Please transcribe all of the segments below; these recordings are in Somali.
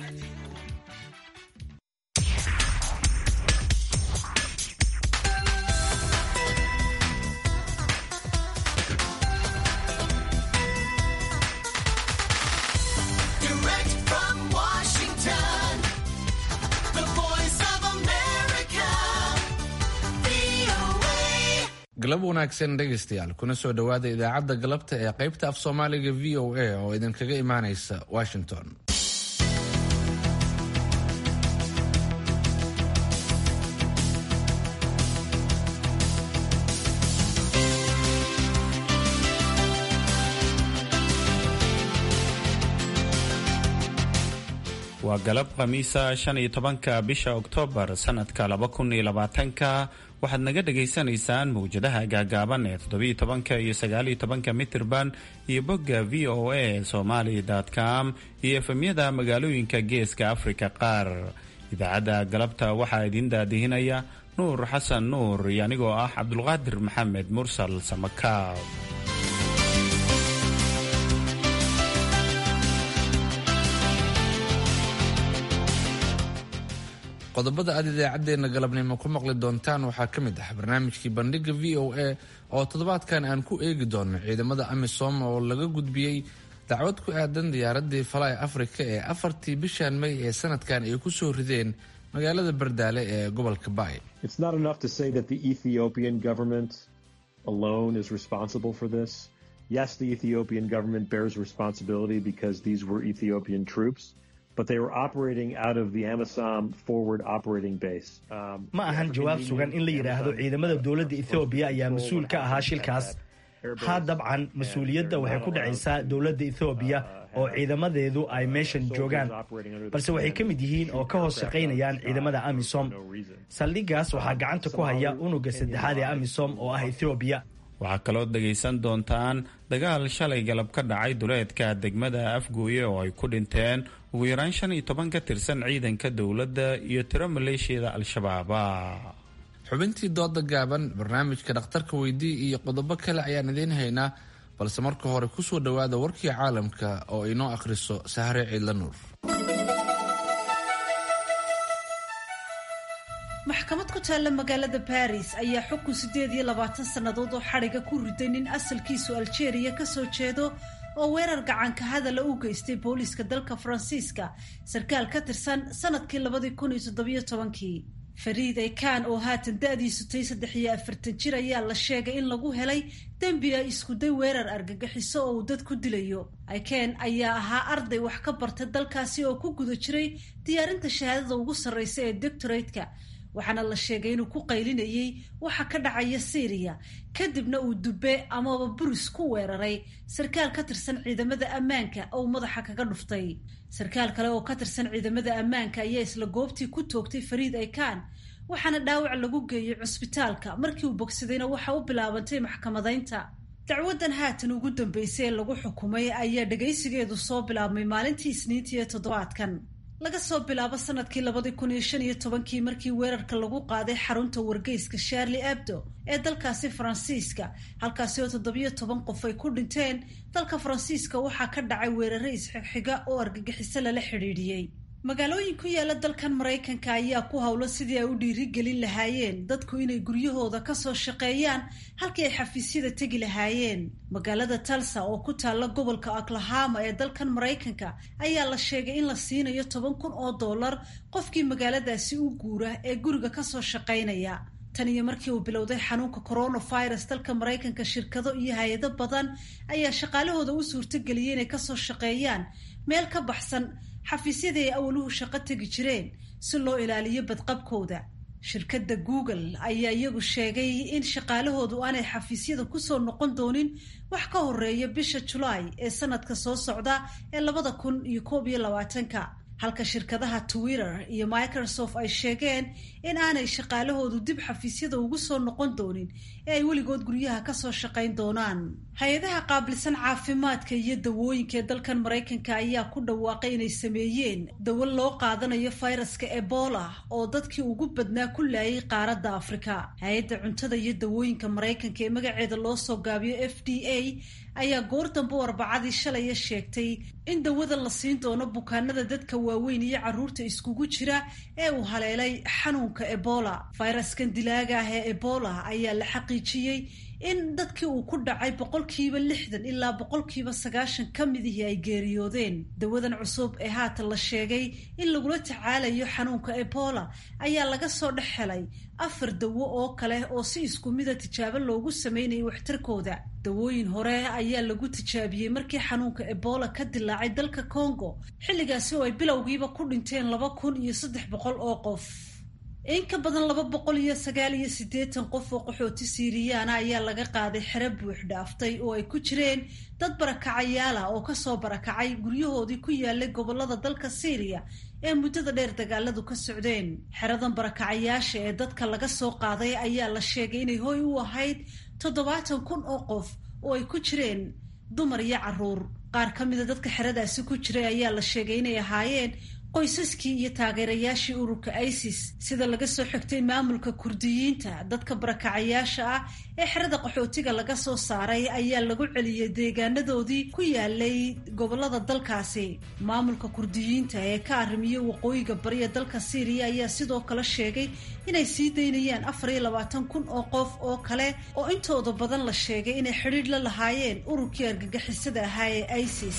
galab wanaagsan dhegaystayaal kuna soo dhowaada idaacadda galabta ee qaybta af soomaaliga v o a oo idinkaga imaanaysa washington waa galab khamiisa shan iyo tobanka bisha oktoobar sanadka laba kun iyo labaatanka waxaad naga dhagaysanaysaan mawjadaha gaagaaban ee toddobiyo tobanka iyo sagaaliyo tobanka mitirban iyo bogga v o a somali com iyo efemyada magaalooyinka geeska afrika qaar idaacadda galabta waxaa idiin daadihinaya nuur xasan nuur iyo anigoo ah cabdulqaadir maxamed mursal samakaab qodobada aad idaacaddeenna galabnimo ku maqli doontaan waxaa ka mid ah barnaamijkii bandhiga v o a oo toddobaadkan aan ku eegi doono ciidamada amisom oo laga gudbiyey dacwad ku aadan diyaaradii falay afrika ee afartii bishan may ee sanadkan ay ku soo rideen magaalada bardaale ee gobolka baay Yes, the Ethiopian government bears responsibility because these were Ethiopian troops. but they were operating out of the Amisom forward operating base. ma ahan jawaab sugan in la yidhaahdo ciidamada dowladda ethoobiya ayaa mas-uul ka ahaa shilkaas haa dabcan mas-uuliyadda waxay ku dhacaysaa dowladda ethoobiya oo ciidamadeedu ay meeshan joogaan balse waxay ka mid yihiin oo ka hoos shaqaynayaan ciidamada amisom saldhigaas waxaa gacanta ku haya unuga saddexaad ee amisom oo ah ethoobiya waxaa kaloo dhegaysan doontaan dagaal shalay galab ka dhacay duleedka degmada afgooye oo ay ku dhinteen ugu yaraan shan iyo toban ka tirsan ciidanka dowladda iyo tiro maleeshiyada al-shabaaba xubintii dooda gaaban barnaamijka dhakhtarka weydii iyo qodobo kale ayaan idiin haynaa balse marka hore kusoo dhowaada warkii caalamka oo inoo akhriso sahre ciidla nuur maxkamad ku taalla magaalada baris ayaa xukun siddeed iyo labaatan sannadood oo xadhiga ku riday nin asalkiisu aljeeriya ka soo jeedo oo weerar gacanka hadala u geystay booliiska dalka faransiiska sarkaal ka tirsan sanadkii labadii kun iyo toddobiyo tobankii fariid ekan oo haatan da-diisu tay saddex iyo afartan jir ayaa la sheegay in lagu helay dembi ay iskuday weerar argagixiso oo uu dad ku dilayo iken ayaa ahaa arday wax ka barta dalkaasi oo ku guda jiray diyaarinta shahaadada ugu sarreysa ee doctoratka waxaana la sheegay inuu ku qaylinayay waxa ka dhacaya syriya kadibna uu dube amaba buris ku weeraray sarkaal ka tirsan ciidamada ammaanka oo madaxa kaga dhuftay sarkaal kale oo ka tirsan ciidamada ammaanka ayaa isla goobtii ku toogtay fariid ekan waxaana dhaawac lagu geeyey cusbitaalka markii uu bogsadayna waxa u bilaabantay maxkamadaynta dacwadan haatan ugu dambeysay ee lagu xukumay ayaa dhagaysigeedu soo bilaabmay maalintii isniintii ee toddobaadkan laga soo bilaabo sanadkii labadii kun iyo shan iyo tobankii markii weerarka lagu qaaday xarunta wargeyska sharli abdo ee dalkaasi faransiiska halkaasi oo toddobiyo toban qof ay ku dhinteen dalka faransiiska waxaa ka dhacay weerare isxigxiga oo argagixiso lala xidhiidhiyey magaalooyin ku yaala dalkan maraykanka ayaa ku howlo sidii ay u dhiirigelin lahaayeen dadku inay guryahooda kasoo shaqeeyaan halkii ay xafiisyada tegi lahaayeen magaalada talsa oo ku taalla gobolka oklahama ee dalkan maraykanka ayaa la sheegay in la siinayo toban kun oo dollar qofkii magaaladaasi u guura ee guriga kasoo shaqaynaya tan iyo markii uu bilowday xanuunka coronavirus dalka maraykanka shirkado iyo hay-ado badan ayaa shaqaalahooda u suurtageliyay inay kasoo shaqeeyaan meel ka baxsan xafiisyadii ay awaluhu shaqo tegi jireen si loo ilaaliyo badqabkooda shirkadda google ayaa iyagu sheegay in shaqaalahoodu aanay xafiisyada kusoo noqon doonin wax ka horeeya bisha julaay ee sanadka soo socda ee labada kun iyo koob iyo labaatanka halka shirkadaha twitter iyo microsoft ay sheegeen in aanay shaqaalahoodu dib xafiisyada ugu soo noqon doonin ee ay weligood guryaha kasoo shaqayn doonaan hay-adaha qaabilsan caafimaadka iyo dawooyinka ee dalkan maraykanka ayaa ku dhawaaqay inay sameeyeen dawo loo qaadanayo fayraska ebola oo dadkii ugu badnaa ku laayay qaaradda afrika hay-adda cuntada iyo dawooyinka maraykanka ee magaceeda loo soo gaabiyo f d a ayaa goor dambe u arbacadii shalaya sheegtay in dawada la siin doono bukaanada dadka waaweyn iyo carruurta iskugu jira ee uu haleelay xanuunka ebola fayraskan dilaaga ah ee ebola ayaa la xaqiijiyey in dadkii uu ku dhacay boqolkiiba lixdan ilaa boqolkiiba sagaashan ka midihii ay geeriyoodeen dawadan cusub ee haatan la sheegay in lagula tacaalayo xanuunka ebola ayaa laga soo dhex helay afar dawo oo kale oo si isku mida tijaabo loogu sameynayay waxtarkooda dawooyin hore ayaa lagu tijaabiyey markii xanuunka ebola ka dilaacay dalka congo xilligaasi oo ay bilowgiiba ku dhinteen laba kun iyo saddex boqol oo qof in ka badan laba boqol iyo sagaal iyo siddeetan qof oo qaxooti siiriyaana ayaa laga qaaday xero buux dhaaftay oo ay ku jireen dad barakacayaal ah oo kasoo barakacay guryahoodii ku yaalay gobolada dalka syriya ee muddada dheer dagaaladu ka socdeen xeradan barakacayaasha ee dadka laga soo qaaday ayaa la sheegay inay hoy u ahayd toddobaatan kun oo qof oo ay ku jireen dumar iyo carruur qaar ka mida dadka xeradaasi ku jiray ayaa la sheegay inay ahaayeen qoysaskii iyo taageerayaashii ururka isis sida laga soo xigtay maamulka kurdiyiinta dadka barakacayaasha ah ee xerada qaxootiga laga soo saaray ayaa lagu celiyey deegaanadoodii ku yaalay gobolada dalkaasi maamulka kurdiyiinta ee ka arrimiyey waqooyiga bariya dalka syriya ayaa sidoo kale sheegay inay sii daynayaan afar iyo labaatan kun oo qof oo kale oo intooda badan la sheegay inay xidhiidh la lahaayeen ururkii argagixisada ahaa ee isis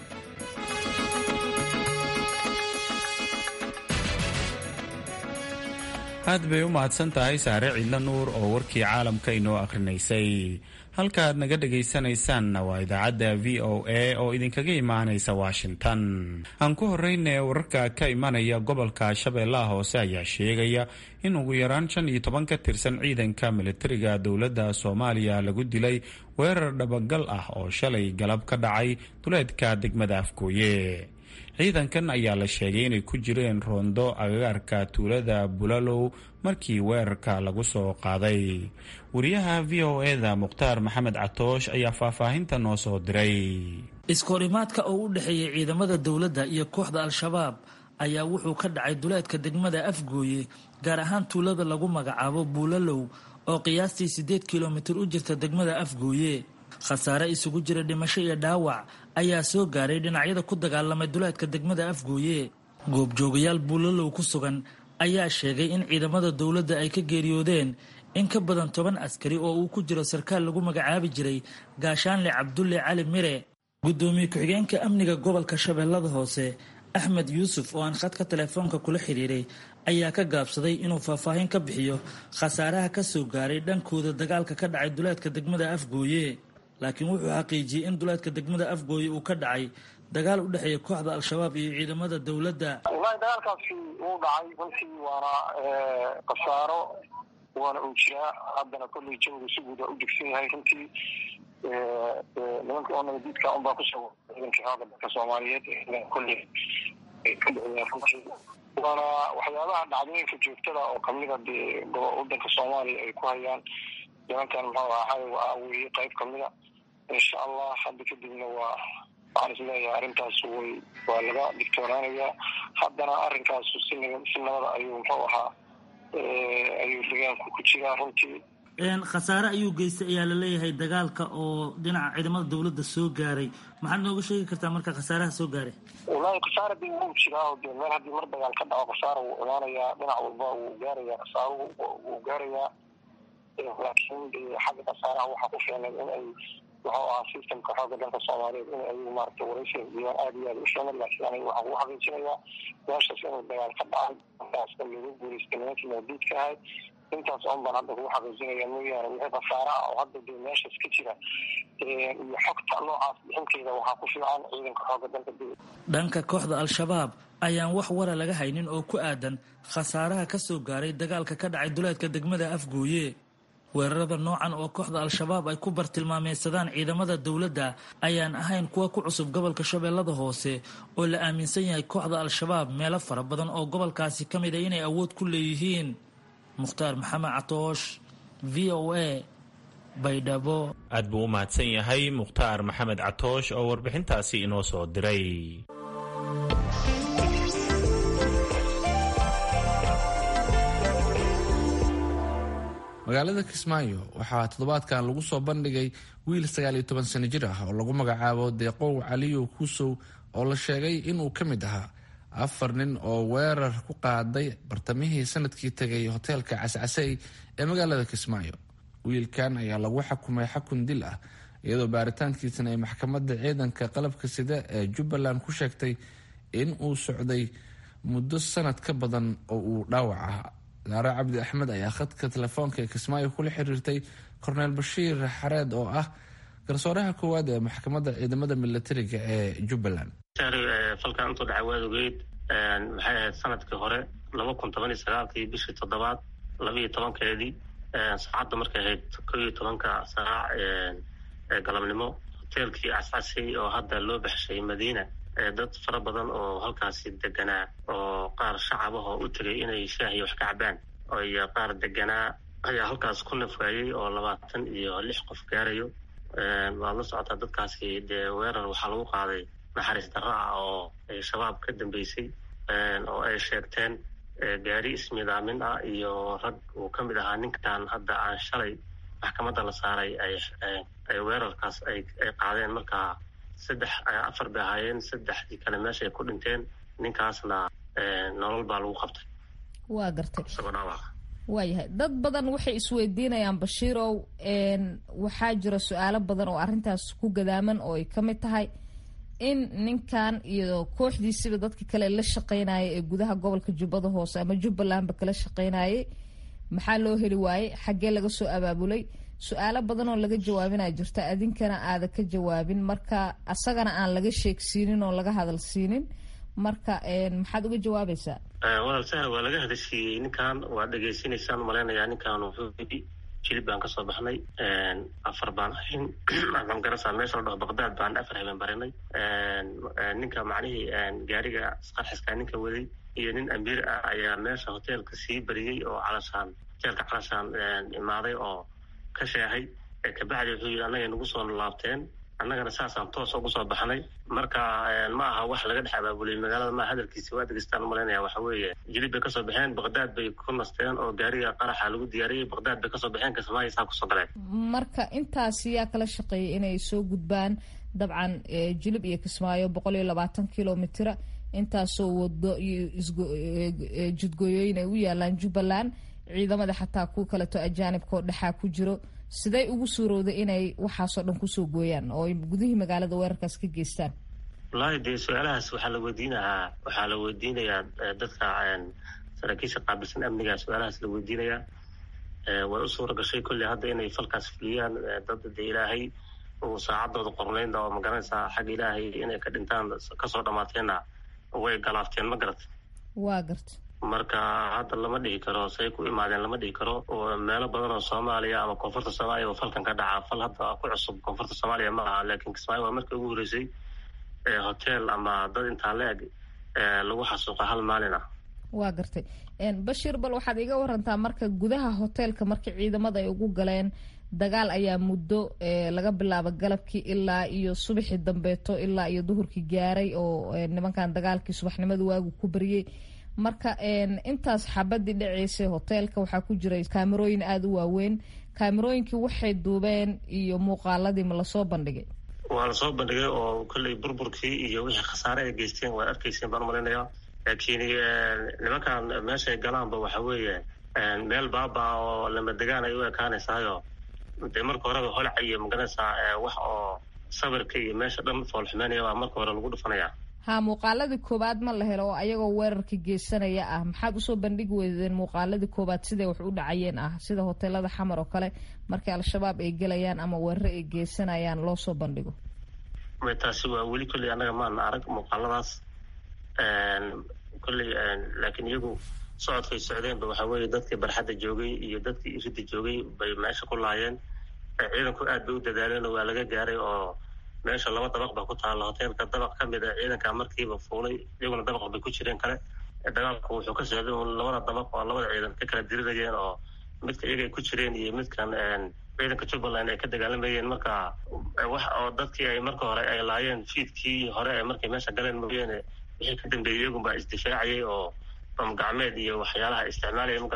aad bay u mahadsan tahay saare ciidla nuur oo warkii caalamka inoo akhrinaysay halka aad naga dhegaysanaysaanna waa idaacadda v o a oo idinkaga imaanaysa washington aan ku horeyne wararka ka imanaya gobolka shabeellaha hoose ayaa sheegaya in ugu yaraan shan iyo toban ka tirsan ciidanka militariga dowladda soomaaliya lagu dilay weerar dhabagal ah oo shalay galab ka dhacay duleedka degmada afgooye ciidankan ayaa la sheegay inay ku jireen roondo agagaarka tuulada bulalow markii weerarka lagu soo qaaday wariyaha v o eda mukhtaar maxamed catoosh ayaa faahfaahinta noo soo diray iskoorimaadka oo u dhexeeyay ciidamada dowladda iyo kooxda al-shabaab ayaa wuxuu ka dhacay duleedka degmada afgooye gaar ahaan tuulada lagu magacaabo buulalow oo qiyaastii siddeed kilomitir u jirta degmada afgooye khasaare isugu jira dhimasho iyo dhaawac ayaa soo gaaray dhinacyada ku dagaalamay duleedka degmada afgooye goobjoogayaal buulalow ku sugan ayaa sheegay in ciidamada dowladda ay ka geeriyoodeen in ka badan toban askari oo uu ku jiro sarkaal lagu magacaabi jiray gaashaanle cabdulle cali mire guddoomiye ku-xigeenka amniga gobolka shabeellada hoose axmed yuusuf oo aan khadka telefoonka kula xidhiiray ayaa ka gaabsaday inuu faahfaahin ka bixiyo khasaaraha ka soo gaaray dhankooda dagaalka ka dhacay duleedka degmada afgooye laakiin wuxuu xaqiijiyey in duleedka degmada afgooye uu ka dhacay dagaal u dhexeeya kooxda al-shabaab iyo ciidamada dowladda wallaahi dagaalkaasi wuu dhacay runtii waana khasaaro waana uu jiraa haddana kolley jawiga si guud waa u degsan yahay runtii nimanka oo nabadiidka unbaa kusoo ciidankii xooga dalka soomaaliyeed kolley ka dhexeeyaan runtii waana waxyaabaha dhacdooyinka joogtada oo kamida dee wadanka soomaaliya ay ku hayaan nimankan muxuu ahaa waa weye qayb kamida insha allah hadda kadibna waa waxaan is leeyahay arrintaas way waa laga digtoonaanayaa haddana arrinkaasu si si nabada ayuu muxuu ahaa ayuu degaanku ku jiraa runtii khasaare ayuu geystay ayaa laleeyahay dagaalka oo dhinaca ciidamada dowladda soo gaaray maxaad nooga sheegi kartaa marka khasaaraha soo gaaray wallaahi khasaara dee wuu jiraa de meel haddii mar dagaal ka dhaco khasaara wuu imaanayaa dhinac walba wuu gaarayaa khasaaruhu wuu gaarayaa laakiin de xagga khasaaraha waxaa ku filan in ay wuxuu ahaa systemka xooga dalka soomaaliyeed in ay maarata waraysiga diiwaan aada iyo aada u filan laakiin aniga waxaan ku xaqiijinayaa meeshaas inuu dagaal ka dhacay markaaska lagu guulaystay nimankii mawduudka ahay intaas on baan hadda kugu xaqiijinaya mooyaane wixii khasaara ah oo hadda dee meeshaas ka jira iyo xogta noocaas bixinteeda waxaa ku fiican ciidanka xooga dalka dhanka kooxda al-shabaab ayaan wax wara laga haynin oo ku aadan khasaaraha ka soo gaaray dagaalka ka dhacay duleedka degmada afgooye weerarada noocan oo kooxda al-shabaab ay ku bartilmaameysadaan ciidamada dowladda ayaan ahayn kuwa ku cusub gobolka shabeellada hoose oo la aaminsan yahay kooxda al-shabaab meelo fara badan oo gobolkaasi ka mid a inay awood ku leeyihiin mukhtaar maxamed catoosh v o a baydhabo aad buu u mahadsan yahay mukhtaar maxamed catoosh oo warbixintaasi inoo soo diray magaalada kismaayo waxaa toddobaadkan lagu soo bandhigay wiil sagaal iyo toban sano jir ah oo lagu magacaabo deeqow caliyo kuusow oo la sheegay inuu ka mid ahaa afar nin oo weerar ku qaaday bartamihii sanadkii tegay hoteelka cascasey ee magaalada kismaayo wiilkan ayaa lagu xakumay xakun dil ah iyadoo baaritaankiisana ay maxkamadda ciidanka qalabka sida ee jubbaland ku sheegtay in uu socday muddo sanad ka badan oo uu dhaawac ahaa daare cabdi axmed ayaa khadka telefoonka ee kismaayo kula xiriirtay korneel bashiir xareed oo ah garsooraha koowaad ee maxkamadda ciidamada milatariga ee jubbaland falkan intuu dhacay waad ogeyd maxay ahayd sanadkii hore laba kun toban iyo sagaalkii bishii toddobaad labaiyo tobankeedii saacadda markay ahayd kow iyo tobanka saac ee galabnimo hoteelkii cascasay oo hadda loo baxshay madiina dad fara badan oo halkaasi deganaa oo qaar shacabahoo u tegay inay shaahiyo wax ka cabaan iyo qaar deganaa ayaa halkaas ku nafwaayey oo labaatan iyo lix qof gaarayo waad la socotaa dadkaasi dee weerar waxaa lagu qaaday naxariis darro ah oo ay shabaab ka dambeysay oo ay sheegteen gaari ismidaamin ah iyo rag uu ka mid ahaa ninkan hadda aan shalay maxkamadda la saaray ay weerarkaas ay qaadeen markaa saddex afar bay ahaayeen saddexdii kale meeshaay ku dhinteen ninkaasna nolol baa lagu qabtay waa gartay isagoo dhaawac waayahay dad badan waxay isweydiinayaan bashiirow waxaa jira su-aalo badan oo arrintaas ku gadaaman oo ay ka mid tahay in ninkan iyo kooxdiisiba dadka kale la shaqeynaya ee gudaha gobolka jubbada hoose ama jubbalandba kala shaqeynayay maxaa loo heli waayey xaggee laga soo abaabulay su-aalo badan oo laga jawaabinaa jirta adinkana aada ka jawaabin marka asagana aan laga sheegsiinin oo laga hadal siinin marka maxaad uga jawaabaysaa walaal sahar waa laga hadashiiyey ninkan waa dhegaysanaysaan malaynayaa ninkan wuxuu yidhi jilib baan kasoo baxnay afar baan ahayn waxaan garanaysaa meesha la dhaho baqdaad baan afar habeen barinay ninka macnihii gaariga isqarxiska ninka waday iyo nin amiir ah ayaa meesha hoteelka sii bariyey oo calashaan hoteelka calashaan imaaday oo ka sheehay kabacdi wuxuu yidhi annagay nagu soo laabteen annagana saasaan toos ugu soo baxnay marka ma aha wax laga dhex abaabulay magaalada maa hadalkiisi waa degeystaan umalaynaya waxa weeye jilib bay kasoo baxeen baqdaad bay ku nasteen oo gaariga qaraxa lagu diyaariyey baqdaad bay kasoo baxeen kismaayo saa kusoo galeen marka intaas yaa kala shaqeeyay inay soo gudbaan dabcan jilib iyo kismaayo boqol iyo labaatan kilomitra intaasoo wado iyo jidgooyooyin ay u yaalaan jubbaland ciidamada xataa ku kaleto ajaanibka oo dhexaa ku jiro sidey ugu suurowday inay waxaasoo dhan kusoo gooyaan oo gudihii magaalada weerarkaas ka geystaan wallaahi dee su-aalahaas waxaa la weydiinahaa waxaa la weydiinayaa dadka saraakiisha qaabilsan amniga su-aalahaas la weydiinayaa way u suura gashay kolley hadda inay falkaas fuliyaan dad dee ilaahay uu saacadooda qornaynda oo magaranaysaa xagga ilaahay inay ka dhintaan kasoo dhammaateenna way galaafteen ma garat waa garta marka hadda lama dhihi karo say ku imaadeen lama dhihi karo meelo badan oo soomaaliya ama koonfurta soomaaliya oo falkan ka dhaca fal hadda ku cusub koonfurta soomaaliya ma aha laakiin kismaayo waa markii ugu horreysay hotel ama dad intaa la-eg lagu xasuuqa hal maalin ah waa gartay bashiir bal waxaad iga warantaa marka gudaha hoteelka marka ciidamada ay ugu galeen dagaal ayaa muddo laga bilaabo galabkii ilaa iyo subaxii dambeeto ilaa iyo duhurkii gaaray oo nimankan dagaalkii subaxnimada waagu ku bariyey marka intaas xabadii dhaceysay hoteelka waxaa ku jiray kaamerooyin aada u waaweyn kaamerooyinkii waxay duubeen iyo muuqaaladii ma lasoo bandhigay waa lasoo bandhigay oo kolley burburkii iyo wixii khasaare ay geysteen waad arkayseen baan umalaynayaa laakiin nimankan meeshay galaanba waxa weeye meel baaba oo lama degaan ay u ekaanaysaayo dee marka horeba holaca iyo magaranaysaa wax oo sawirka iyo meesha dhan foolxumeynaya baa marka hore lagu dhufanaya ha muuqaaladii koowaad ma la helo oo ayagoo weerarka geysanaya ah maxaad usoo bandhigi weydeen muuqaaladii koowaad siday wax u dhacayeen ah sida hoteelada xamar oo kale markay al-shabaab ay gelayaan ama weeraro ay geysanayaan loo soo bandhigo taasi waa weli kolley annaga maana arag muuqaaladaas kolley laakiin iyagu socodkay socdeenba waxaa weeye dadkii barxadda joogay iyo dadkii iridda joogay bay meesha ku laayeen ciidanku aad bay u dadaaleen oo waa laga gaaray oo meesha laba dabaq baa ku taalla hoteelka dabaq ka mid a ciidanka markiiba fuulay iyaguna dabaq bay ku jireen kale dagaalku wuxuu ka socday labada dabaq oo labada ciidan ka kala dirinayeen oo midka iyagay ku jireen iyo midkan ciidanka jubbaland ay ka dagaalamayeen marka wax oo dadkii ay marka hore ay laayeen fiidkii hore ee markay meesha galeen mooyaane wixii ka dambeeyey iyagunbaa isdifaacayay oo bam gacmeed iyo waxyaalaha isticmaalaya ma garat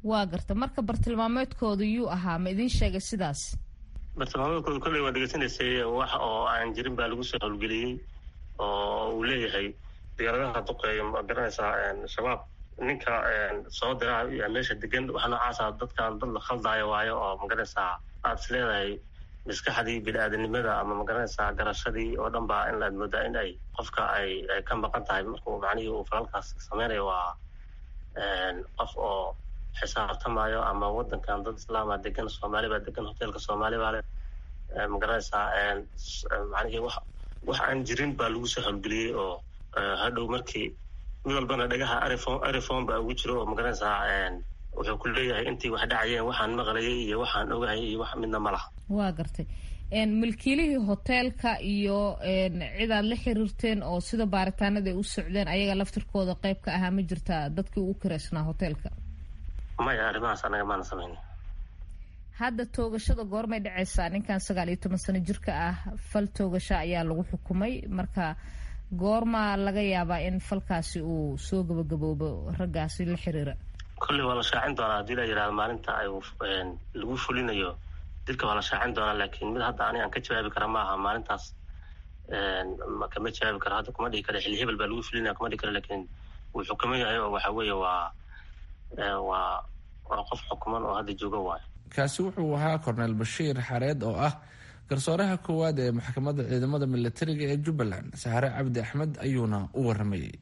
waa garta marka bartilmaameedkooda yuu ahaa ma idiin sheegay sidaas bartilmaameedkooda kolley waa dhegeysanaysay wax oo aan jirin baa lagu soo howlgeliyey oo uu leeyahay diyaaradaha duqeeya ma garanaysaa shabaab ninka soo diraa yaa meesha degan waxa noocaasa dadkan dad la khaldaayo waayo oo magaranaysaa aad is leedahay maskaxdii bini-aadanimada ama magaranaysaa garashadii oo dhan baa in laad moodaa in ay qofka ay ay ka maqan tahay markuu macnihii uu falalkaas sameynayo waa qof oo xisaabtamayo ama wadankan dad islaama degan soomaali baa degan hoteelka soomaali baa le magaranaysaa macnihii wax wax aan jirin baa lagu soo howlgeliyey oo hadhow markii mid walbana dhagaha arifon arifon baa ugu jiro oo magaranaysaa wuxuu ku leeyahay intii wax dhacayeen waxaan maqlayay iyo waxaan ogahay iyo wax midna ma laha waa gartay milkiilihii hoteelka iyo cidaad la xiriirteen oo sida baaritaanada ay u socdeen ayaga laftirkooda qayb ka ahaa ma jirtaa dadkii ugu kiraysnaa hoteelka maya arrimahaas anaga maana samayna hadda toogashada goormay dhacaysaa ninkan sagaal iyo toban sano jirka ah fal toogasho ayaa lagu xukumay marka goormaa laga yaabaa in falkaasi uu soo gabagaboobo raggaasi la xiriira kolley waa la shaacin doonaa haddii la yidhahdo maalinta ay lagu fulinayo dilka waa la shaacin doonaa laakiin mid hadda ani aan ka jawaabi kara ma aha maalintaas kama jawaabi karo hadda kuma dhihi kara xilli hebel baa lagu fulinaya kuma dhihi kara laakiin wuu xukuman yahay oo waxa weeye waa waa waa qof xukuman oo hadda jooga waayo kaasi wuxuu ahaa korneel bashiir xareed oo ah garsooraha koowaad ee maxkamadda ciidamada militariga ee jubbaland sahare cabdi axmed ayuuna u waramayey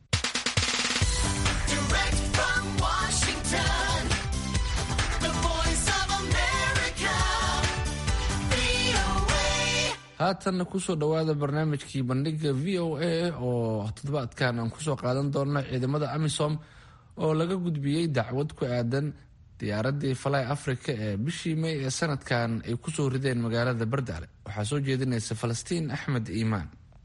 haatanna kusoo dhowaada barnaamijkii bandhiga v o a oo toddobaadkan aan kusoo qaadan doonno ciidamada amisom oo laga gudbiyey dacwad ku aadan diyaaradii fly africa ee bishii may ee sanadkan ay kusoo rideen magaalada bardaale waxaa soo jeedinaysa falastiin axmed iimaan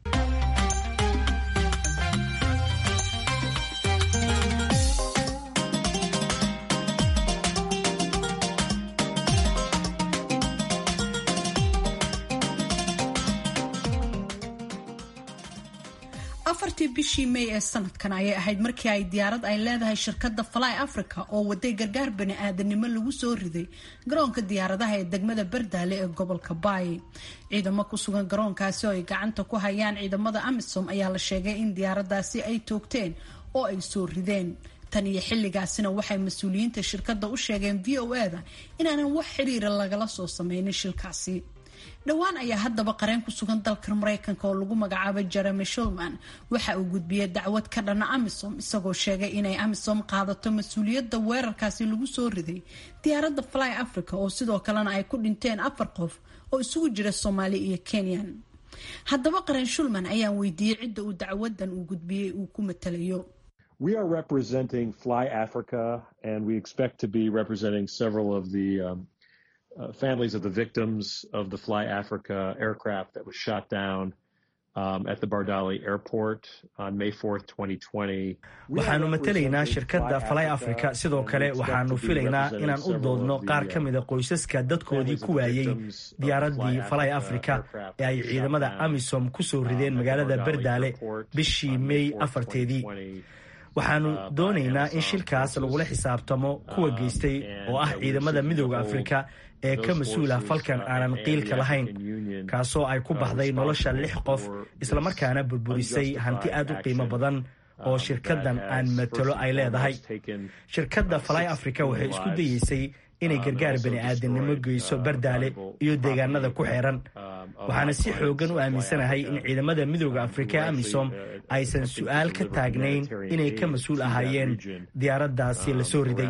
afartii bishii may ee sanadkan ayay ahayd markii ay diyaarad ay leedahay shirkadda fly africa oo waday gargaar bani-aadanimo lagu soo riday garoonka diyaaradaha ee degmada bardaale ee gobolka baay ciidamo ku sugan garoonkaasi oo ay gacanta ku hayaan ciidamada amisom ayaa la sheegay in diyaaradaasi ay toogteen oo ay soo rideen tan iyo xilligaasina waxay mas-uuliyiinta shirkadda u sheegeen v o e da inaanan wax xiriira lagala soo sameynin shilkaasi dhowaan ayaa haddaba qareen ku sugan dalka mareykanka oo lagu magacaabo jeremy shulman waxa uu gudbiyey dacwad ka dhana amisom isagoo sheegay inay amisom qaadato mas-uuliyadda weerarkaasi lagu soo riday diyaaradda fly africa oo sidoo kalena ay ku dhinteen afar qof oo isugu jira soomaali iyo kenyan haddaba qareen shulman ayaan weydiiyey cidda uu dacwadan uu gudbiyey uu ku matalayo We are representing Fly Africa, and we expect to be representing several of the um, uh, families of the victims of the Fly Africa aircraft that was shot down um, at the Bardali airport on May 4th, 2020. waxaanu matalaynaa shirkadda fly africa sidoo kale waxaanu filaynaa inaan u doodno qaar ka mida qoysaska dadkoodii ku waayey diyaaraddii fly africa ee ay ciidamada amisom ku soo rideen magaalada bardaale bishii may afarteedii waxaanu doonaynaa in shilkaas lagula xisaabtamo kuwa geystay oo ah ciidamada midooda afrika ee ka mas-uula falkan aanan qiilka lahayn kaasoo ay ku baxday nolosha lix qof islamarkaana burburisay hanti aad u qiimo badan oo shirkaddan aan matalo ay leedahay shirkadda fly africa waxay isku dayeysay inay gargaar bani-aadamnimo geyso bardaale iyo deegaanada ku xeeran waxaana si xoogan u aaminsanahay in ciidamada midooda afrika amisom aysan su-aal ka taagnayn inay ka mas-uul ahaayeen diyaaraddaasi la soo riday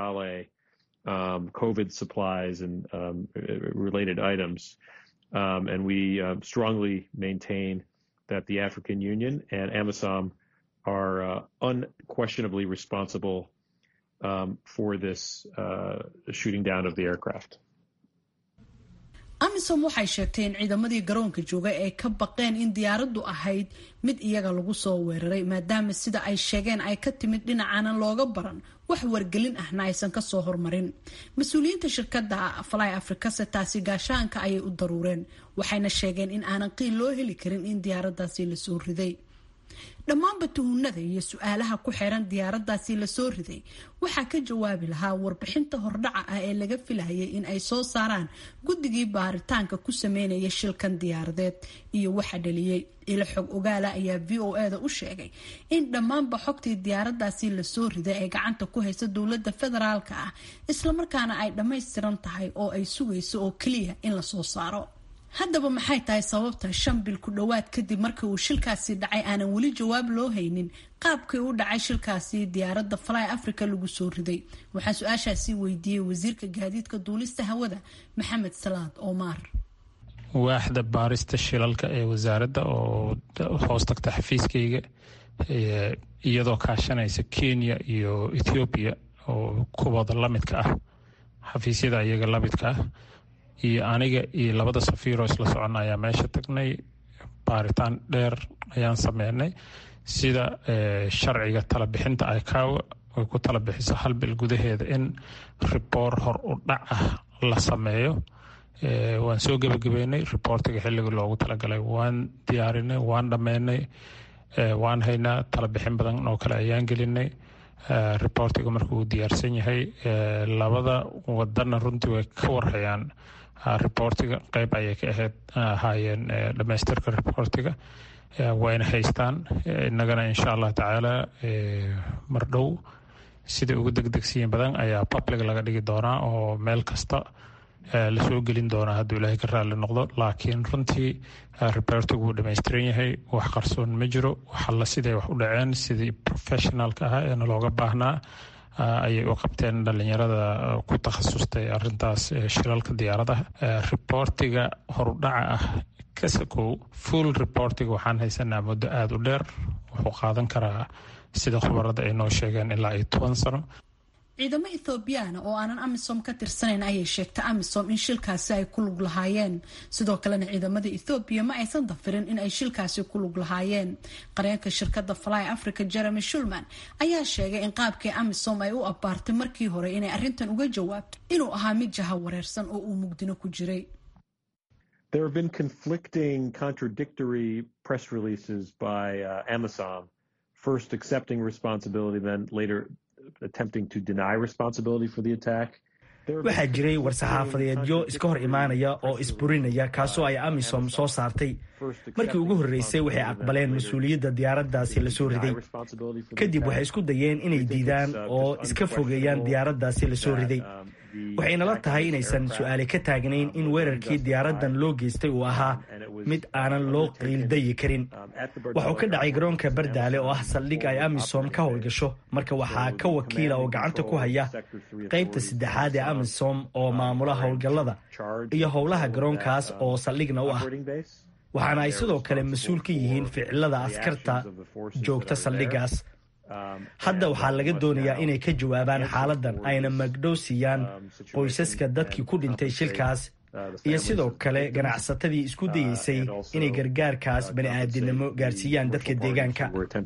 um, COVID supplies and um, related items. Um, and we uh, strongly maintain that the African Union and AMISOM are uh, unquestionably responsible for this uh, shooting down of the aircraft. amisom waxay sheegtay in ciidamadii garoonka jooga ay ka baqeen in diyaaraddu ahayd mid iyaga lagu soo weeraray maadaama sida ay sheegeen ay ka timid dhinacaanan looga baran wax wargelin ahna aysan kasoo hormarin mas-uuliyiinta shirkadda fly africase taasi gaashaanka ayay u daruureen waxayna sheegeen in aanan qiil loo heli karin in diyaaraddaasi lasoo riday dhammaanba tuhunada iyo su-aalaha ku xiran diyaaradaasi lasoo riday waxaa ka jawaabi lahaa warbixinta hordhaca ah ee laga filayay in ay soo saaraan guddigii baaritaanka ku sameynaya shilkan diyaaradeed iyo waxa dhaliyey ilo xog ogaala ayaa v o e da u sheegay in dhammaanba xogtii diyaaradaasi lasoo riday ay gacanta ku haysa dowlada federaalka ah islamarkaana ay dhammaystiran tahay oo ay sugayso oo keliya in lasoo saaro haddaba maxay tahay sababta shan bil ku dhowaad kadib markii uu shilkaasi dhacay aanan weli jawaab loo haynin qaabkii u dhacay shilkaasi diyaaradda fly africa lagu soo riday waxaan su-aashaasi weydiiyey wasiirka gaadiidka duulista hawada maxamed salaad omar waaxda baarista shilalka ee wasaaradda oo hoos tagta xafiiskayga iyadoo kaashanaysa kenya iyo ethoobiya oo kuwooda lamidka ah xafiisyada iyaga lamidka ah iyo aniga iyo labada safiiroo isla socona ayaa meesha tagnay baaritaan dheer ayaan sameynay sida sharciga talabixinta icaawa ay ku tala bixiso hal bil gudaheeda in riboor hor u dhac ah la sameeyo waan soo gebagabeynay riboortiga xilligii loogu talagalay waan diyaarinay waan dhammeynay waan haynaa talabixin badan oo kale ayaan gelinay riboortiga markuu diyaarsan yahay labada wadana runtii way ka warhayaan riboortiga qeyb ayay ka ahayd ahaayeen dhamaystirka riboortiga wayna haystaan innagana insha allah tacaala mar dhow sida ugu degdegsiyin badan ayaa public laga dhigi doonaa oo meel kasta lasoo gelin doonaa hadduu ilaahay ka raalli noqdo laakiin runtii riboortigu wuu dhamaystiran yahay wax qarsoon ma jiro waxalla siday wax u dhaceen sidii professionalka ahaa eena looga baahnaa ayay u qabteen dhalinyarada ku takhasustay arintaas shilalka diyaaradaha riboortiga horudhaca ah kasakow full reportiga waxaan haysanaa muddo aada u dheer wuxuu qaadan karaa sida khubarada ay noo sheegeen ilaa iyo toban sano ciidamo ethoobiyaana oo aanan amisom ka tirsanayn ayay sheegtay amisom in shilkaasi ay ku lug lahaayeen sidoo kalena ciidamada ethoobiya ma aysan dafirin in ay shilkaasi ku lug lahaayeen qareenka shirkadda fly africa jeremy shulman ayaa sheegay in qaabkii amisom ay u abbaartay markii hore inay arrintan uga jawaabto inuu ahaa mid jaha wareersan oo uu mugdino ku jiray There have been conflicting, contradictory press releases by uh, Amazon, first accepting responsibility, then later attempting to deny responsibility for the attack. waxaa jiray war-saxaafadeedyo iska hor imaanaya oo isburinaya kaasoo ay amisom soo saartay markii ugu horreysay waxay aqbaleen mas-uuliyadda diyaaraddaasi lasoo riday kadib waxay isku dayeen inay diidaan oo iska fogeeyaan diyaaraddaasi lasoo riday waxaynala tahay inaysan su-aale ka taagnayn in weerarkii diyaaraddan loo geystay uu ahaa mid aanan loo qiildayi karin waxuu ka dhacay garoonka bardaale oo ah saldhig ay amisom ka howlgasho marka waxaa ka wakiila oo gacanta ku haya qaybta saddexaad ee amisom oo maamula howlgallada iyo howlaha garoonkaas oo saldhigna u ah waxaana ay sidoo kale mas-uul ka yihiin ficilada askarta joogta saldhigaas hadda waxaa laga doonayaa inay ka jawaabaan xaaladan ayna magdhow siiyaan qoysaska dadkii ku dhintay shilkaas iyo sidoo kale ganacsatadii isku dayeysay inay gargaarkaas bani aadinimo gaarsiiyaan dadka deegaanka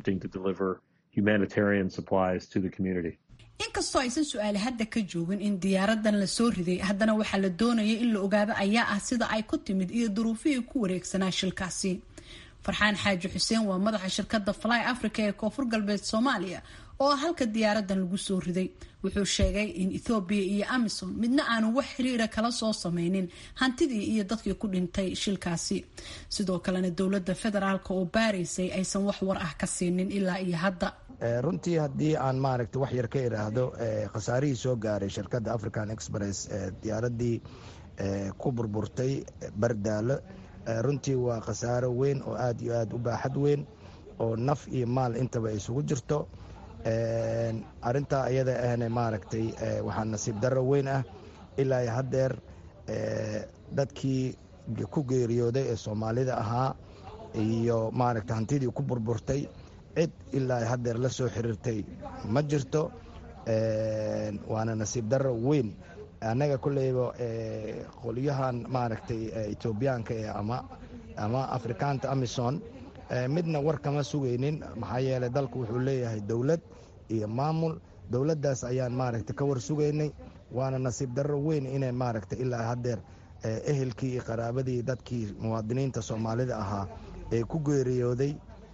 inkastoo aysan su-aale hadda ka joogin in diyaaradan lasoo riday haddana waxaa la doonaya in la ogaado ayaa ah sida ay ku timid iyo duruufihii ku wareegsanaa shilkaasi farxaan xaaji xuseen waa madaxa shirkadda fly africa ee koonfur galbeed soomaaliya oo ah halka diyaaradan lagu soo riday wuxuu sheegay in ethoobiya iyo amisom midna aanu wax xiriira kala soo sameynin hantidii iyo dadkii ku dhintay shilkaasi sidoo kalena dowladda federaalk oo baaraysay aysan wax war ah ka siinin ilaa iyo hadda runtii haddii aan maaragta wax yar ka idhaahdo khasaarihii soo gaaray shirkadda african express diyaaradii ku burburtay bardaalo runtii waa khasaaro weyn oo aad iyo aad u baaxad weyn oo naf iyo maal intaba isugu jirto arintaa iyada ahna maaragtay waxaa nasiib darro weyn ah ilaa haddeer dadkii ku geeriyooday ee soomaalida ahaa iyo maaragta hantidii ku burburtay cid ilaa haddeer la soo xiriirtay ma jirto waana nasiib darro weyn annaga kolleyba qolyahan maaragtay etoobiyaanka ee ama ama afrikaanta amison midna war kama sugaynin maxaa yeelay dalku wuxuu leeyahay dowlad iyo maamul dowladdaas ayaan maaragta ka war sugaynay waana nasiib darro weyn inay maaragta ilaa haddeer ehelkii iyo qaraabadii dadkii muwaadiniinta soomaalida ahaa ee ku geeriyooday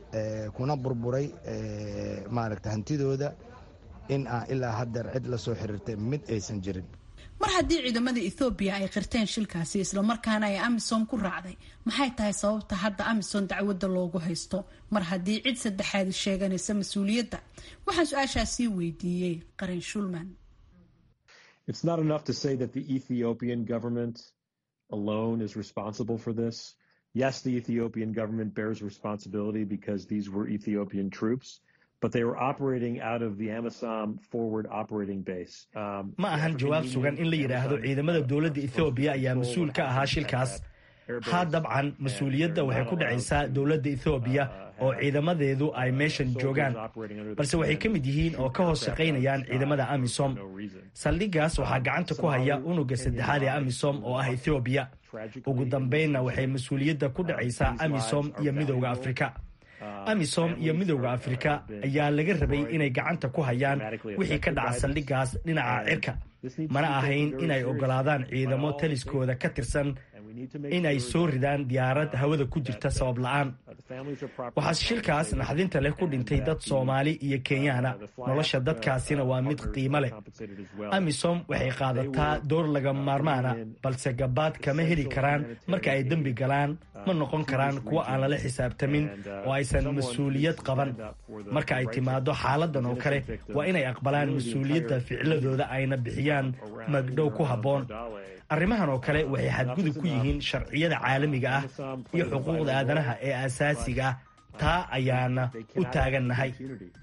kuna burburay maaragta hantidooda in aan ilaa haddeer cid la soo xiriirtay mid aysan jirin mar haddii ciidamada ethoobiya ay qirteen shilkaasi islamarkaana ay amisom ku raacday maxay tahay sababta hadda amisom dacwadda loogu haysto mar haddii cid saddexaadi sheeganaysa mas-uuliyadda waxaan su-aashaasii weydiiyey qarin shulman It's not enough to say that the Ethiopian government alone is responsible for this. Yes, the Ethiopian government bears responsibility because these were Ethiopian troops. but they were operating out of the Amisom forward operating base. Um, ma ahan jawaab sugan in la yidhaahdo ciidamada dowladda ethoobiya ayaa mas-uul ka ahaa shilkaas haa dabcan mas-uuliyadda waxay ku dhacaysaa dowladda ethoobiya oo ciidamadeedu ay meeshan joogaan balse waxay ka mid yihiin oo ka hoos shaqaynayaan ciidamada amisom saldhigaas waxaa gacanta ku haya unuga saddexaad ee amisom oo ah ethoobiya ugu dambaynna waxay mas-uuliyadda ku dhacaysaa amisom iyo midowda afrika amisom iyo midowda afrika ayaa laga rabay inay gacanta ku hayaan wixii ka dhaca saldhigaas dhinaca cirka mana ahayn inay ogolaadaan ciidamo taliskooda ka tirsan in ay soo ridaan diyaarad hawada ku jirta sabab la-aan waxaa shilkaas naxdinta leh ku dhintay dad soomaali iyo kenyaana nolosha dadkaasina waa mid qiimo leh amisom waxay qaadataa door laga maarmaana balse gabaad kama heli karaan marka ay dembi galaan ma noqon karaan kuwo aan lala xisaabtamin oo aysan mas-uuliyad qaban marka ay timaado xaaladan oo kale waa inay aqbalaan mas-uuliyadda ficiladooda ayna bixiyaan magdhow ku habboon arrimahan oo kale waxay xadgudub ku yihiin sharciyada caalamiga ah iyo xuquuqda aadanaha ee asaasiga ah taa ayaana u taagannahay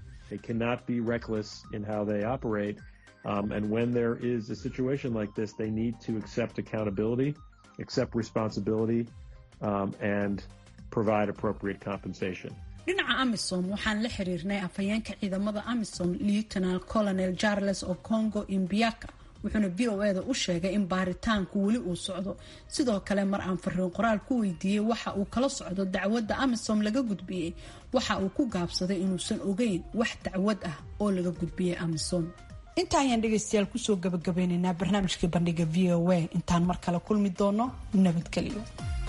Um, and when there is a situation like this, they need to accept accountability, accept responsibility, um, and provide appropriate compensation. dhinaca amisom waxaan la xiriirnay afhayeenka ciidamada amisom lieutenal colonel charles ocongo imbiaka wuxuuna v o eda u sheegay in baaritaanku weli uu socdo sidoo kale mar aan fariin qoraal ku weydiiyey waxa uu kala socdo dacwadda amisom laga gudbiyey waxa uu ku gaabsaday inuusan ogeyn wax dacwad ah oo laga gudbiyey amisom intaa ayaan dhegaystayaal kusoo gabagabeynaynaa barnaamijkii bandhiga v o a intaan mar kale kulmi doono nabadgelyo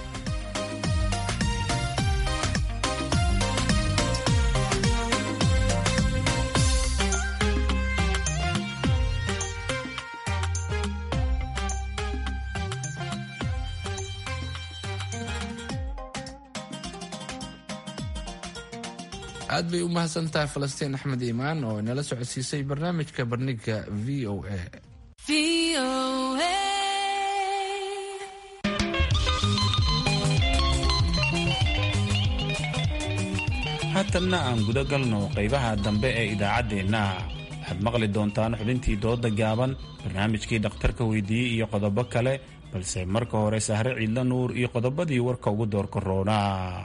aad bay u mahadsantahay falastiin axmed iimaan oo inala socodsiisay barnaamijka bandhiga v o a haatanna aan guda galno qaybaha dambe ee idaacaddeenna waxaad maqli doontaan xubintii dooda gaaban barnaamijkii dhakhtarka weydiiyey iyo qodobo kale balse marka hore sahre ciidla nuur iyo qodobadii warka ugu doorka roona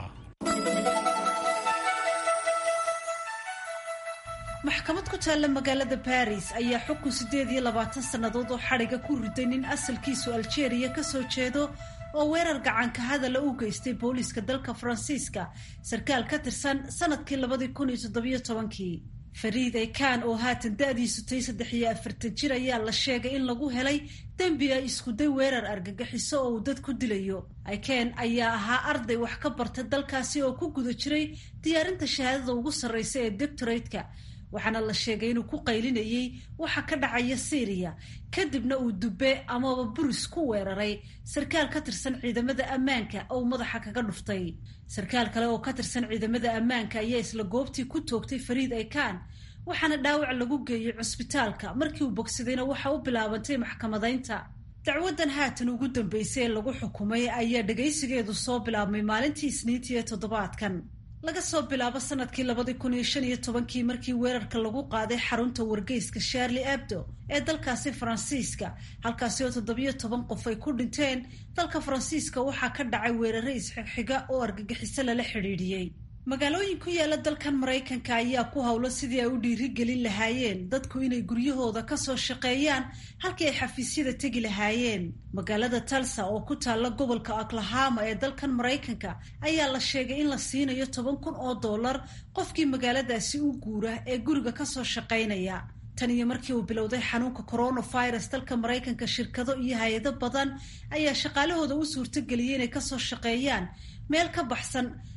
maxkamad ku taalla magaalada baris ayaa xukun siddeed iyo labaatan sannadood oo xadhiga ku riday nin asalkiisu aljeeriya ka soo jeedo oo weerar gacanka hadala u geystay booliiska dalka faransiiska sarkaal ka tirsan sanadkii labadii kun iyo toddobiyo tobankii fariid ekan oo haatan da-diisu tay saddex iyo afartan jir ayaa la sheegay in lagu helay dembi ay iskuday weerar argagixiso oo uu dad ku dilayo iken ayaa ahaa arday wax ka barta dalkaasi oo ku guda jiray diyaarinta shahaadada ugu sarreysa ee doctoratka waxaana la sheegay inuu ku qaylinayay waxa ka dhacaya syriya kadibna uu dube amaba buris ku weeraray sarkaal ka tirsan ciidamada ammaanka oo madaxa kaga dhuftay sarkaal kale oo ka tirsan ciidamada ammaanka ayaa isla goobtii ku toogtay fariid ekan waxaana dhaawac lagu geeyey cusbitaalka markii uu bogsadayna waxa u bilaabantay maxkamadaynta dacwadan haatan ugu dambeysay ee lagu xukumay ayaa dhagaysigeedu soo bilaabmay maalintii isniintii ee toddobaadkan laga soo bilaabo sanadkii labadii kun iyo shan iyo tobankii markii weerarka lagu qaaday xarunta wargeyska sharli abdo ee dalkaasi faransiiska halkaasi oo toddobiyo toban qof ay ku dhinteen dalka faransiiska waxaa ka dhacay weerare isxigxiga oo argagixiso lala xidhiidhiyey magaalooyin ku yaala dalkan maraykanka ayaa ku howlo sidii ay u dhiirigelin lahaayeen dadku inay guryahooda kasoo shaqeeyaan halkii ay xafiisyada tegi lahaayeen magaalada talsa oo ku taalla gobolka oklahama ee dalkan maraykanka ayaa la sheegay in la siinayo toban kun oo dollar qofkii magaaladaasi u guura ee guriga kasoo shaqaynaya tan iyo markii uu bilowday xanuunka coronavirus dalka maraykanka shirkado iyo hay-ado badan ayaa shaqaalahooda u suurtageliyay inay kasoo shaqeeyaan meel ka baxsan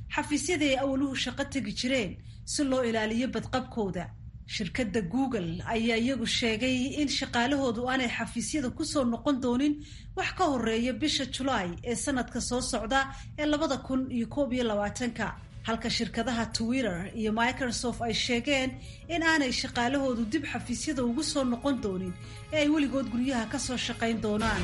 xafiisyadii ay awluhu shaqo tegi jireen si loo ilaaliyo badqabkooda shirkadda google ayaa iyagu sheegay in shaqaalahoodu aanay xafiisyada kusoo noqon doonin wax ka horeeya bisha julaay ee sanadka soo socda ee labada kun iyo koob iyo labaatanka halka shirkadaha twitter iyo microsoft ay sheegeen in aanay shaqaalahoodu dib xafiisyada ugu soo noqon doonin ee ay weligood guryaha ka soo shaqayn doonaan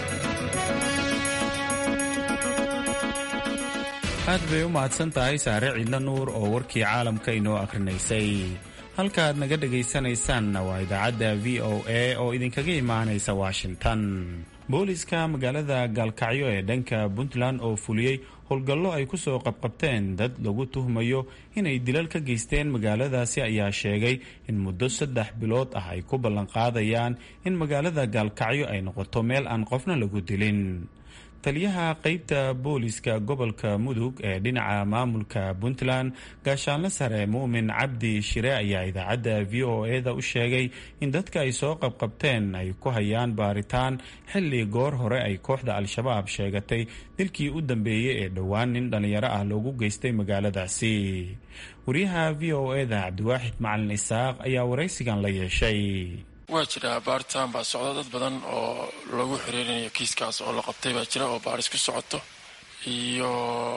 aad bay u mahadsan tahay saare ciidla nuur oo warkii caalamka inoo akhrinaysay halkaaad naga dhegaysanaysaanna waa idaacadda v o a oo idinkaga imaanaysa washington booliska magaalada gaalkacyo ee dhanka puntland oo fuliyey howlgallo ay ku soo qabqabteen dad lagu tuhmayo inay dilal ka geysteen magaaladaasi ayaa sheegay in muddo saddex bilood ah ay ku ballanqaadayaan in magaalada gaalkacyo ay noqoto meel aan qofna lagu dilin taliyaha qeybta booliska gobolka mudug ee dhinaca maamulka puntland gaashaanle sare muumin cabdi shire ayaa idaacadda v o e-da u sheegay in dadka ay soo qabqabteen ay ku hayaan baaritaan xilli goor hore ay kooxda al-shabaab sheegatay dilkii u dambeeyey ee dhowaan nin dhallinyaro ah loogu geystay magaaladaasi wariyaha v o e-da cabdiwaaxid macalin isaaq ayaa waraysigan la yeeshay waa jiraa baaritaan baa socda dad badan oo lagu xiriirinayo kiiskaas oo la qabtay baa jira oo baaris ku socoto iyo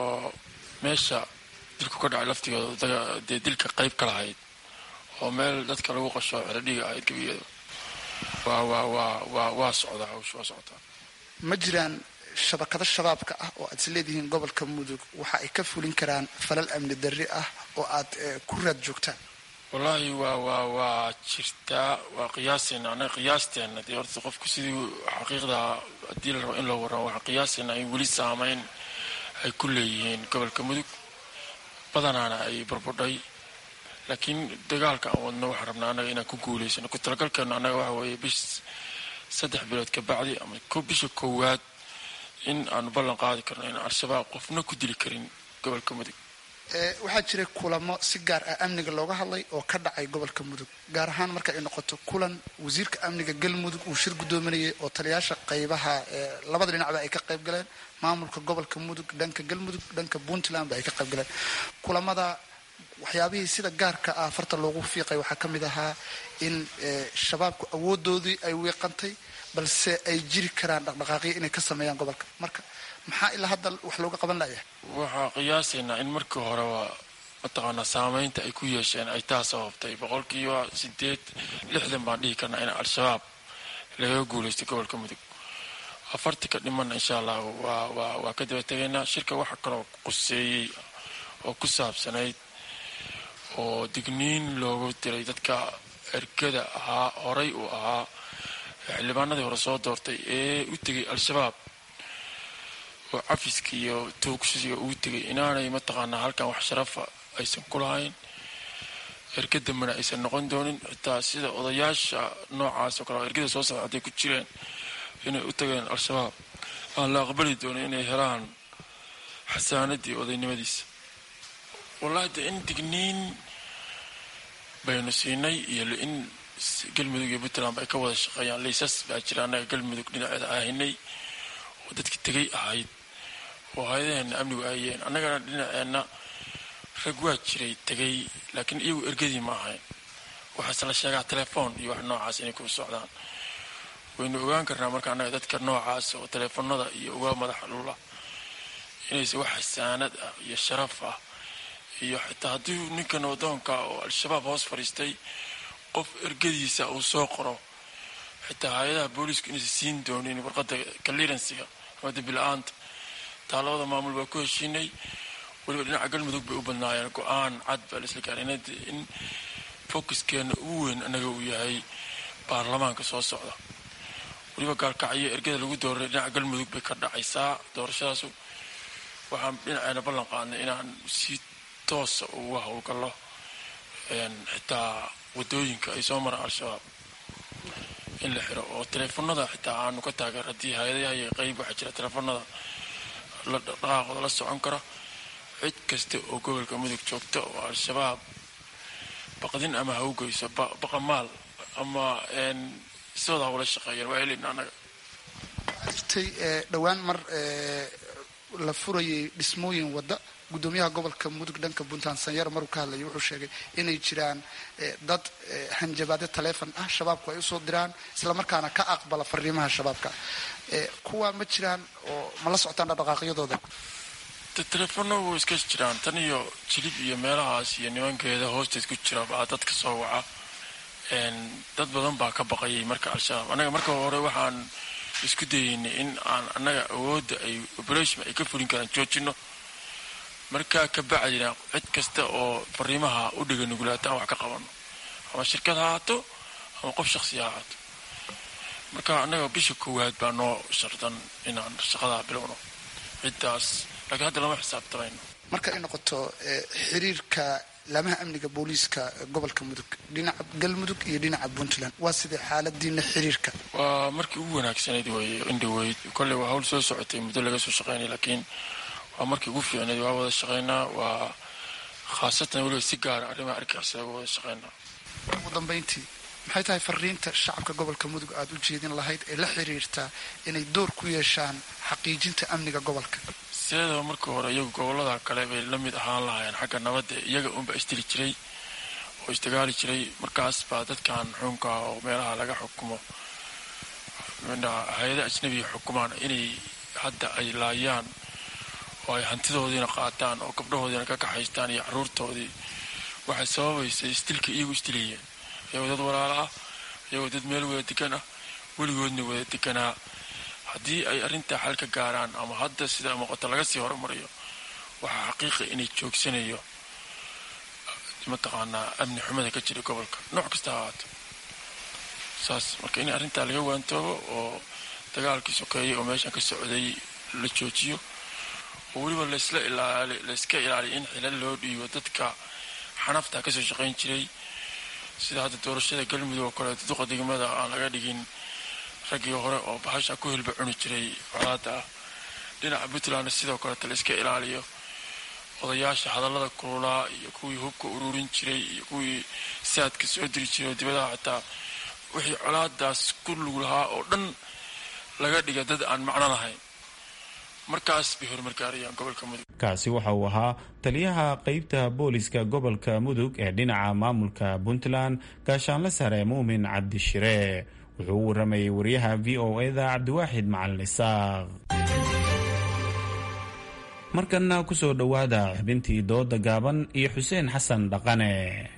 meesha dilku ka dhacay laftigooda dee dilka qayb ka lahayd oo meel dadka lagu qasho xeradhiga ahayd gebiyada waa waa waa waa waa socdaa hawsha waa socotaa ma jiraan shabakado shabaabka ah oo aad is leedihiin gobolka mudug waxa ay ka fulin karaan falal amni darri ah oo aad ku raad joogtaan wallaahi waa waa waa jirtaa waa qiyaaseena annaga qiyaasteena dee horta qofku sidii xaqiiqda haddii la rabo in loo warramo waxaa qiyaaseena ay weli saameyn ay ku leeyihiin gobolka mudug badanaana ay burbudhay laakiin dagaalka aan wadno waxaan rabnaa annaga inaan ku guulaysano ku talagalkeenu annaga waxa weeye bish saddex bilood ka bacdi ama bisha koowaad in aanu ballan qaadi karno in al-shabaab qofna ku dili karin gobolka mudug waxaa jiray kulamo si gaar ah amniga looga hadlay oo ka dhacay gobolka mudug gaar ahaan marka ay noqoto kulan wasiirka amniga galmudug uu shir guddoominayay oo taliyaasha qaybaha labada dhinacba ay ka qayb galeen maamulka gobolka mudug dhanka galmudug dhanka puntlandba ay ka qayb galeen kulamada waxyaabihii sida gaarka ah farta loogu fiiqay waxaa ka mid ahaa in shabaabku awoodoodii ay wiiqantay balse ay jiri karaan dhaqdhaqaaqyo inay ka sameeyaan gobolka marka maxaa ilaa hadda wax looga qaban layahay waxaa qiyaasaynaa in markii horeba mataqaanaa saameynta ay ku yeesheen ay taa sababtay boqolkiiba sideed lixdan baan dhihi karnaa in al-shabaab laga guulaystay gobolka mudug afartii ka dhimanna insha allah waa waa waa ka daba tegaynaa shirka waxaa kaloo quseeyey oo ku saabsanayd oo digniin loogu diray dadka ergada ahaa horay uu ahaa xildhibaanadii hore soo doortay ee u tegay al-shabaab oo cafiska iyo toogsiga ugu tegay inaanay mataqaanaa halkan wax sharafa aysan ku lahayn erga dambena aysan noqon doonin xitaa sida odayaasha noocaas oo kale ergada soo socda hadday ku jireen inay u tageen al-shabaab aan la aqbali doonin inay helaan xasaanadii odaynimadiisa wallahi de in digniin baynu siinay iyo in galmudug iyo puntland ay ka wada shaqeeyaan laysas baa jira annaga galmudug dhinaceeda ahinay oo dadki tegay ahayd oo hay-adaheena amnigu ahayeen annagana dhinaceenna rag waa jiray tegay laakiin iyagu ergadii ma ahayn waxaase la sheegaa telefoon iyo wax noocaas inay ku socdaan waynu ogaan karnaa marka annaga dadka noocaas oo teleefonada iyo uga madaxa lula inayse wax xasaanad ah iyo sharaf ah iyo xitaa haddii ninkan wadoonka oo al-shabaab hoos fadhiistay qof ergadiisa uu soo qoro xitaa hay-adaha booliisku inaysa siin doonin warqadda clearansiga ama dambi-la-aanta taa labada maamul baa ku heshiinay weliba dhinaca galmudug bay u badnaayeen go-aan cad baa laisla gaaray in focuskeena ugu weyn annaga uu yahay baarlamaanka soo socda weliba gaalkacyo ergada lagu dooray dhinaca galmudug bay ka dhacaysaa doorashadaasu waxaan dhinaceena ballan qaadnay inaan si toosa uga howlgallo xitaa wadooyinka ay soo maraan al-shabaab in la xiro oo teleefonada xitaa aanu ka taageer haddii hay-adaha iyo qeyb waxaa jira teleefonada la dhaqaaqooda la socon kara cid kasta oo gobolka mudug joogta oo al-shabaab baqdin ama ha u geyso baqamaal ama sidooda hawla shaqeeyeen waa heleyna annaga jirtay dhowaan mar la furayay dhismooyin wadda gudoomiyaha gobolka mudug dhanka puntland sanyar maruu ka hadlayay wuxuu sheegay inay jiraan dad hanjabaadyo taleefon ah shabaabku ay usoo diraan islamarkaana ka aqbala fariimaha shabaabka kuwa ma jiraan oo ma la socotaan dhaqdhaqaaqyadooda teleefona way iska jiraan tan iyo jilib iyo meelahaas iyo nimankeeda hoosteed ku jira baa dadka soo waca dad badan baa ka baqayay marka al-shabaab annaga marka hore waxaan isku dayeynay in aan annaga awoodda ay operation ay ka fulin karaan joojino markaa ka bacdina cid kasta oo fariimaha u dhiga nugulaata aan wax ka qabano ama shirkad ha ahaato ama qof shaksi ha ahaato marka annaga bisha koowaad baa noo shardan inaan shaqadaa bilowno ciddaas laakiin hadda lama xisaabtamayno marka ay noqoto xiriirka laamaha amniga booliiska gobolka mudug dhinaca galmudug iyo dhinaca puntland waa sidee xaaladiina xiriirka waa markii ugu wanaagsanayd wey indhaweyd kolley waa hawl soo socotay muddo laga soo shaqeynay laakiin waa markii ugu fiicnayd waa wada shaqeynaa waa khaasatan weliba si gaara arrimaha argixisada uga wada shaqeynaa ugu dambeyntii maxay tahay fariinta shacabka gobolka mudug aada u jeedin lahayd ee la xiriirtaa inay door ku yeeshaan xaqiijinta amniga gobolka sideedaba markii hore iyagu gobolada kale bay la mid ahaan lahaayeen xagga nabadda iyaga unba isdili jiray oo isdagaali jiray markaas baa dadkan xuunka oo meelaha laga xukumo hay-ada ajnabiga xukumaan inay hadda ay laayaan oo ay hantidoodiina qaataan oo gabdhahoodiina ka kaxaystaan iyo caruurtoodii waxay sababaysay isdilka iyagu isdilayeen iyagoo dad walaalo ah iyagoo dad meel wada degan ah weligoodna wada deganaa haddii ay arrintaa xal ka gaaraan ama hadda sida muuqato laga sii horumariyo waxaa xaqiiqa inay joogsanayo mataqaanaa amni xumada ka jira gobolka nooc kasta ha ahaato saas marka in arrintaa laga waantoobo oo dagaalkii sokeeyay oo meeshan ka socday la joojiyo oo weliba laysla ilaali layska ilaaliyo in xilal loo dhiibo dadka xanafta kasoo shaqayn jiray sida hadda doorashada galmudug oo kale duqa degmada aan laga dhigin raggii hore oo bahasha ku hilba cuni jiray colaada ah dhinaca puntlandna sidoo kaleeta la iska ilaaliyo odayaasha hadallada kululaa iyo kuwii hubka ururin jiray iyo kuwii saadka soo diri jiray oo dibadaha xitaa wixii colaadaas ku lug lahaa oo dhan laga dhiga dad aan macno lahayn markaas bay horumargaarayaan gobolka mudug kaasi waxa uu ahaa taliyaha qeybta booliska gobolka mudug ee dhinaca maamulka puntland gaashaanle sare muumin cabdishire wuxuu u waramayay wariyaha v o eda cabdiwaaxid macalin isaaq markanna ku soo dhowaada xubintii dooda gaaban iyo xuseen xasan dhaqane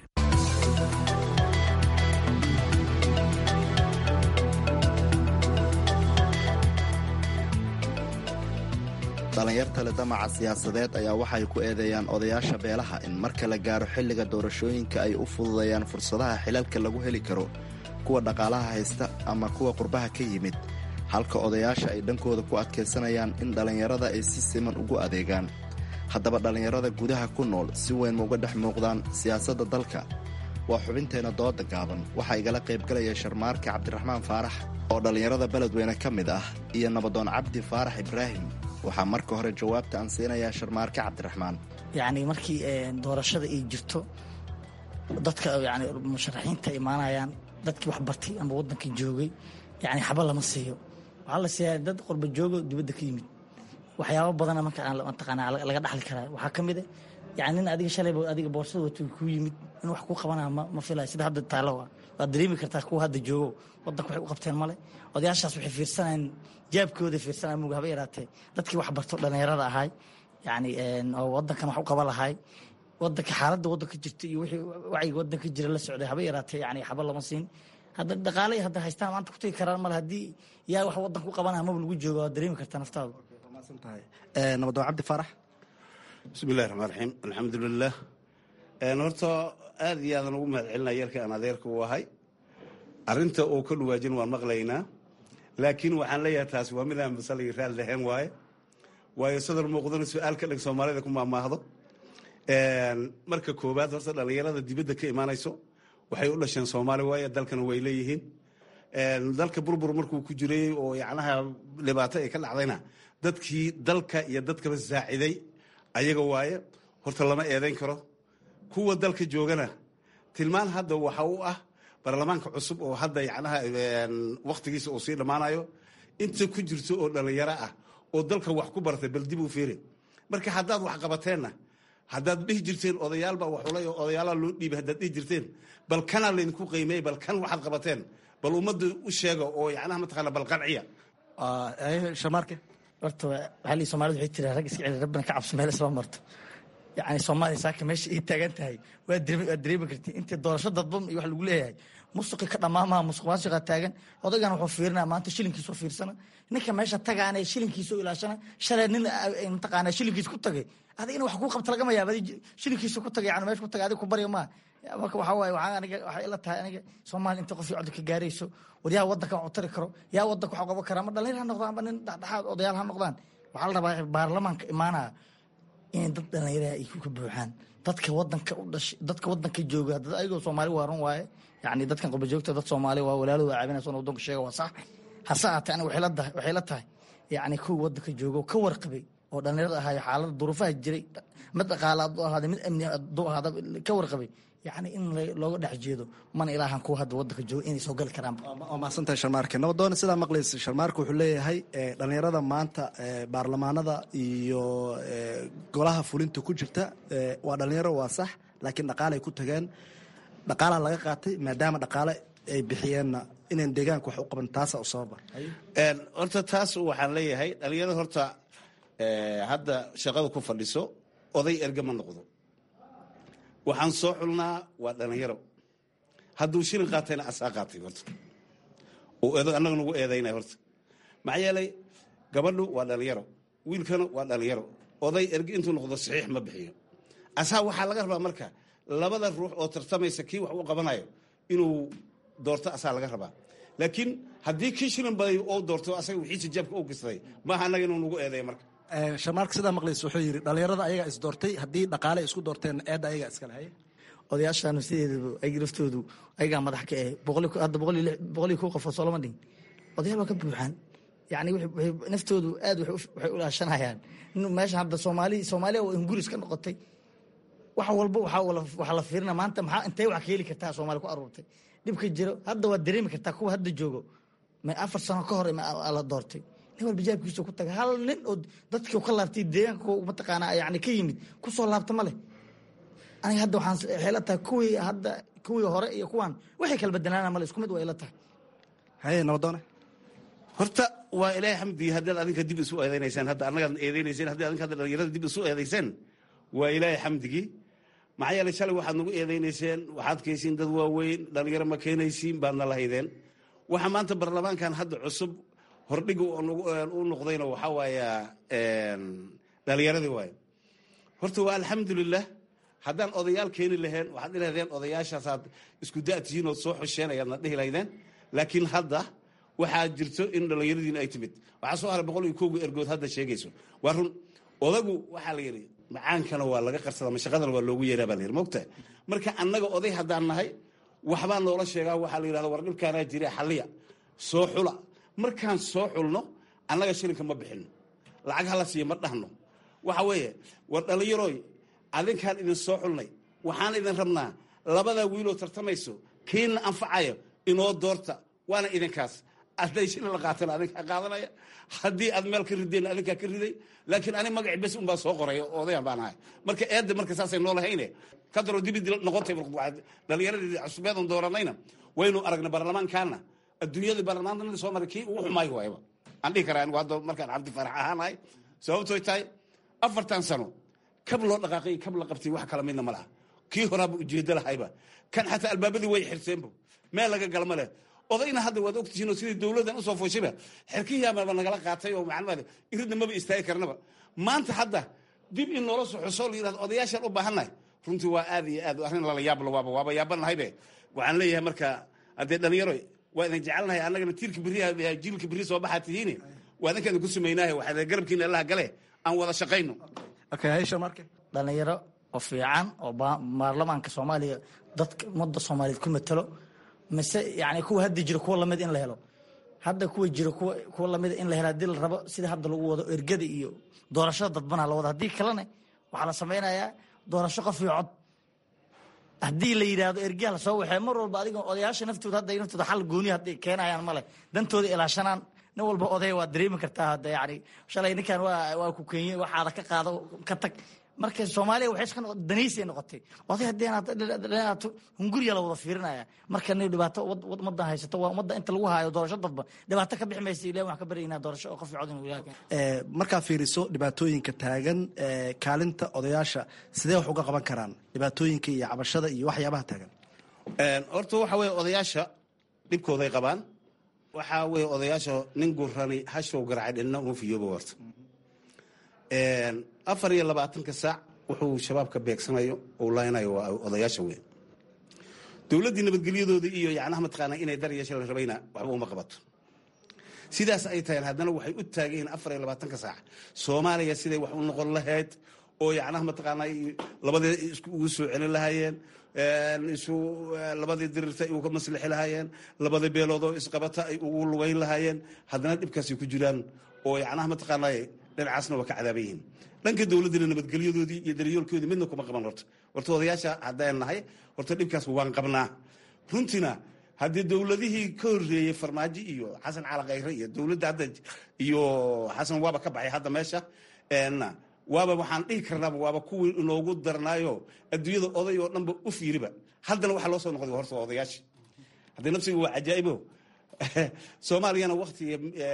dhallinyarta le damaca siyaasadeed ayaa waxay ku eedeeyaan odayaasha beelaha in marka la gaaro xilliga doorashooyinka ay u fududeeyaan fursadaha xilalka lagu heli karo kuwa dhaqaalaha haysta ama kuwa qurbaha ka yimid halka odayaasha ay dhankooda ku adkaysanayaan in dhallinyarada ay si siman ugu adeegaan haddaba dhallinyarada gudaha ku nool si weyn ma uga dhex muuqdaan siyaasadda dalka waa xubinteenna dooda gaaban waxaa igala qaybgalaya sharmaarka cabdiraxmaan faarax oo dhallinyarada beledweyne ka mid ah iyo nabadoon cabdi faarax ibraahim waxaa marka hore jawaabta aan siinayaa sharmaarke cabdiraxmaan yacni markii doorashada ay jirto dadka yani musharaxiinta imaanayaan dadkii wax bartay ama waddanka joogay yani xaba lama siiyo waxaa la siiyaa dad qorba joogo dibadda ka yimid waxyaabo badana marka mataqaanaa laga dhaxli karaa waxaa ka mid a yani nin adiga shalayba adiga boorsada wato kuu yimid in wax kuu qabanaa ma filaya sida hadda taalo waad dareemi kartaa kuwa hadda joogo waddanka waxay u qabteen male odayaashaas waxay fiirsanayaan jaabkooda fiirsanaya mug haba yaraatee dadkii wax barto dhallinyarada ahay yani oo waddankan wax u qaba lahay wadanka xaaladda waddanka jirta iyo wixii wacyiga waddanka jira la socday haba yaraatee yani xaba lama siin hadda dhaqaale hadda haystaan maanta ku tagi karaan male haddii yaa wax waddanka u qabanaya maba lagu jooga waad dareemi kartaa naftaadu nabadoon cabdi faarax bismillahi raxmaan raxiim alxamdulilah horta aad iyo aadan ugu mahad celinaya yarka aan adeerka u ahay arinta uu ka dhawaajin waan maqlaynaa laakiin waxaan leeyahay taasi waa midaan masalagii raad lahayn waaye waayo sadar muuqdana su-aal ka dhig soomaalida ku maamaahdo marka koowaad horta dhallinyarada dibadda ka imaanayso waxay u dhasheen soomaali waaye dalkana way leeyihiin dalka burbur markuu ku jiray oo yacnaha dhibaato ay ka dhacdayna dadkii dalka iyo dadkaba saaciday ayaga waaye horta lama eedayn karo kuwa dalka joogana tilmaan hadda waxa u ah baarlamaanka cusub oo hadda yacnaha wakhtigiisa uu sii dhammaanayo inta ku jirto oo dhallinyaro ah oo dalka wax ku bartay bal dib u fiiri marka haddaad wax qabateenna haddaad dhihi jirteen odayaalbaa waxulay oo odayaalaa loo dhiibay haddaad dhihi jirteen bal kanaa laydinku qiimeeyey bal kan waxaad qabateen bal ummadda u sheega oo yacnaha mataqaana bal qanciya shamaarke horta waxaa lii soomaalida waxay tiraa rag iska celi rabbina ka cabso meel isma marto yacni soomaaliya saaka meesha ii taagan tahay waa dareemi waa dareemi kartiin intii doorasho dadban iyo wax lagu leeyahay musuqi ka dhammaamaha musuq maasuqa taagan odaygan wuxuu fiirinaa maanta shilinkiisu fiirsana ninka meesha tagaana shilinkiisu ilaashana shalay nin mataqaana shilinkiisa ku tagay adigina wax kuu qabta lagama yaaba shilinkiisa ku tagay yani meesha ku tagay adiga ku barya maa marka waxaa waaye waxaa aniga waxay ila tahay aniga soomaaliya inta qof codka ka gaarayso war yaa waddanka wax u tari karo yaa waddanka wax qaban kara ama dhalinyar ha noqdaan ama nin dhexdhexaad odayaal ha noqdaan waxaa la rabaa baarlamaanka imaanaya in dad dhalinyaraha ay ka buuxaan dadka wadanka u dhashay dadka wadanka jooga dad ayagoo soomaali waaran waaye yacni dadkan qurba joogta dad soomaali waa walaalooda caabinaysa wadanku sheega waa sax hase ahaatee aniga waxay la tahay waxay la tahay yacni kuwa wadanka jooga oo ka warqabay oo dhalinyarada ahaayo xaalada duruufaha jiray mid dhaqaale hadduu ahaada mid amni hadduu ahaada ka warqabay yacni in looga dhex jeedo mana ilaahan kuwa hadda wadanka jooga inay soo gali karaan waa mahadsantahay sharmaarke nabadoona sidaa maqlaysa sharmaarke wuxuu leeyahay dhalinyarada maanta baarlamaanada iyo golaha fulinta ku jirta waa dhalinyaro waa sax laakiin dhaqaalay ku tageen dhaqaalaa laga qaatay maadaama dhaqaale ay bixiyeenna inaan deegaanka wax u qaban taasa u sababa horta taas waxaan leeyahay dhalinyarada horta hadda shaqada ku fadhiso oday erga ma noqdo waxaan soo xulnaa waa dhalinyaro hadduu shilin qaatayna asaa qaatay horta oo annaga nagu eedaynay horta maxaa yeelay gabadhu waa dhalinyaro wiilkana waa dhalinyaro oday erge intuu noqdo saxiix ma bixiyo asaa waxaa laga rabaa marka labada ruux oo tartamaysa kii wax u qabanayo inuu doorto asaa laga rabaa laakiin haddii kii shilin baday oo doorto asaga wixiisa jaabka u gistaday maaha annaga inuu nagu eedeeya marka shamaarka sidaa maqlaysa wuxuu yidhi dhalinyarada ayagaa is doortay haddii dhaqaale isku doorteen eedda ayagaa iskale haye odayaashaanu sideedaba ay laftoodu ayagaa madax ka eh hadda boqol iyo kow qofoo soolama dhigin odayaal waa ka buuxaan yani naftoodu aad waxay ulaashanayaan meesha hadda soomaali soomaaliya oo inguris ka noqotay wax walba waxaa la fiirina maanta maxaa intee wax ka heli kartaa soomaali ku aruurtay dhibka jiro hadda waad dareemi kartaa kuwa hadda joogo ma afar sano ka hor la doortay nin walba jaabkiisa ku taga hal nin oo dadkii ka laabtay deegaanka mataqaanaa yani ka yimid kusoo laabta ma leh aniga hadda waxaan waxay la tahay kuwii hadda kuwii hore iyo kuwan waxay kala bedelaana male isku mid waa ila tahay haye nabadoone horta waa ilaahay xamdiga haddaad adinka dib isu eedeynaysaan hadda annagaad eedeynayseen haddii adinka hadda dhalinyarada dib isu eedayseen waa ilaahay xamdigii maxaa yeelay shalay waxaad nagu eedeynayseen waxaad kaysiin dad waaweyn dhalinyaro ma keenaysiin baadna lahaydeen waxa maanta baarlamaankan hadda cusub hordhiga u noqdayna waxaa waaya dhalinyaradii waaye horta waa alxamdulilah haddaan odayaal keeni laheen waxaad ilahdeen odayaashaasaad isku da'tihiin ood soo xosheen ayaadna dhihi lahaydeen laakiin hadda waxaa jirto in dhallinyaradiina ay timid waxaa soo haray boqol iyo kowga ergood hadda sheegayso waa run odagu waxaa la yidhi macaankana waa laga qarsada mashaqadana waa loogu yeeraa baa la yidhi mogtahay marka annaga oday haddaan nahay waxbaa noola sheegaa waxaa la yidhahda war dhibkaanaa jira xalliya soo xula markaan soo xulno annaga shilinka ma bixino lacag hala siiya ma dhahno waxa weeye war dhallinyarooy adinkaan idin soo xulnay waxaan idin rabnaa labadaa wiiloo tartamayso kiina anfacayo inoo doorta waana idinkaas hadday shilin la qaatana adinkaa qaadanaya haddii aad meel ka rideen adinkaa ka riday laakiin ani magaci bes unbaa soo qoraya odayan baan ahay marka eedda marka saasay noo lahayne ka daroo dibidi noqotay dhallinyaradii cusbeedan dooranayna waynu aragna baarlamaankaana adduunyada baarlamaanka soo maray kii ugu xumaayo waayba aan dhihi karaa anigu hadda markaan cabdi farax ahaanahay sababtooy tahay afartan sano kab loo dhaqaaqay kab la qabtay wax kala midna ma laha kii horaaba ujeedo lahayba kan xataa albaabadii way xirseenba meel laga galma leh odayna hadda waad ogtihiin oo sidii dowladdan usoo fooshiba xerkihiyaamaba nagala qaatay oo maclumaad iridna maba istaagi karnaba maanta hadda dib in noola soo xusoo la yidhahdo odayaashaan u baahannahay runtii waa aad iyo aad arrin lala yaablo waaba waaba yaabanahaybe waxaan leeyahay marka haddee dhalinyaro waa idin jecelnahay annagana tiirka beriha jiilka beri soo baxaa tihiin waa idinka idinku sumaynahay waxaa garabkiina allaha gale aan wada shaqayno dhalinyaro oo fiican oo baarlamaanka soomaaliya dadka ummadda soomaaliyeed ku matalo mise yani kuwa hadda jiro kuwa lamid in la helo hadda kuwa jiro kuwa lamida in la helo hadii la rabo sida hadda lagu wado ergada iyo doorashada dadbana la wado haddii kalena waxaa la samaynayaa doorasho qof iyo cod haddii la yidhaahdo ergaha lasoo waxee mar walba adiga odayaasha naftooda hadda naftooda xal gooni hadday keenayaan male dantooda ilaashanaan nin walba oday waa dareemi kartaa hadda yani shalay ninkan waa waa ku keenye waxaada ka qaado ka tag marka soomaaliya waxay iska noqotay daniisay noqotay oday haddii aad hunguriya la wada fiirinaya marka ni dhibaato ummadda haysato waa ummadda inta lagu haayo doorasho dadba dhibaato ka bixi maysa ilahi waxaan ka baryaynaa doorasho oo qof cod inuu ilaah markaa fiiriso dhibaatooyinka taagan kaalinta odayaasha sidee wax uga qaban karaan dhibaatooyinka iyo cabashada iyo waxyaabaha taagan horta waxa weye odayaasha dhibkooday qabaan waxaa weye odayaasha nin gurani hashow garacay dhinna uma fiyooba horta afar iyo labaatanka saac wuxuu shabaab ka beegsanayo uu laynayo waa odayaasha weyn dowladdii nabadgelyadooda iyo yacnaha mataqaanaa inay dar yeesha la rabayna waxba uma qabato sidaas ay tahay haddana waxay u taagan yihiin afar iyo labaatanka saac soomaaliya siday wax u noqon lahayd oo yacnaha mataqaanaa labadii ugu soo celin lahaayeen isu labadii dirirta ay uga maslixi lahaayeen labadii beeloodoo isqabata ay ugu lugayn lahaayeen haddana dhibkaasay ku jiraan oo yacnaha mataqaanaa dhinacaasna waa ka cadaaban yihiin dhanka dowladdina nabadgelyadoodii iyo daryoolkoodii midna kuma qaban horta horta odayaasha haddaan nahay horta dhibkaas waan qabnaa runtina haddii dowladihii ka horreeyey farmaajo iyo xasan calakayre iyo dowladda hadda iyo xasan waaba ka baxay hadda meesha waaba waxaan dhihi karnaaba waaba kuwii inoogu darnaayo adduunyada oday oo dhanba u fiiriba haddana waxaa loo soo noqday horta waa odayaasha haddii nafsiga waa cajaa'ibo soomaaliyana waktiga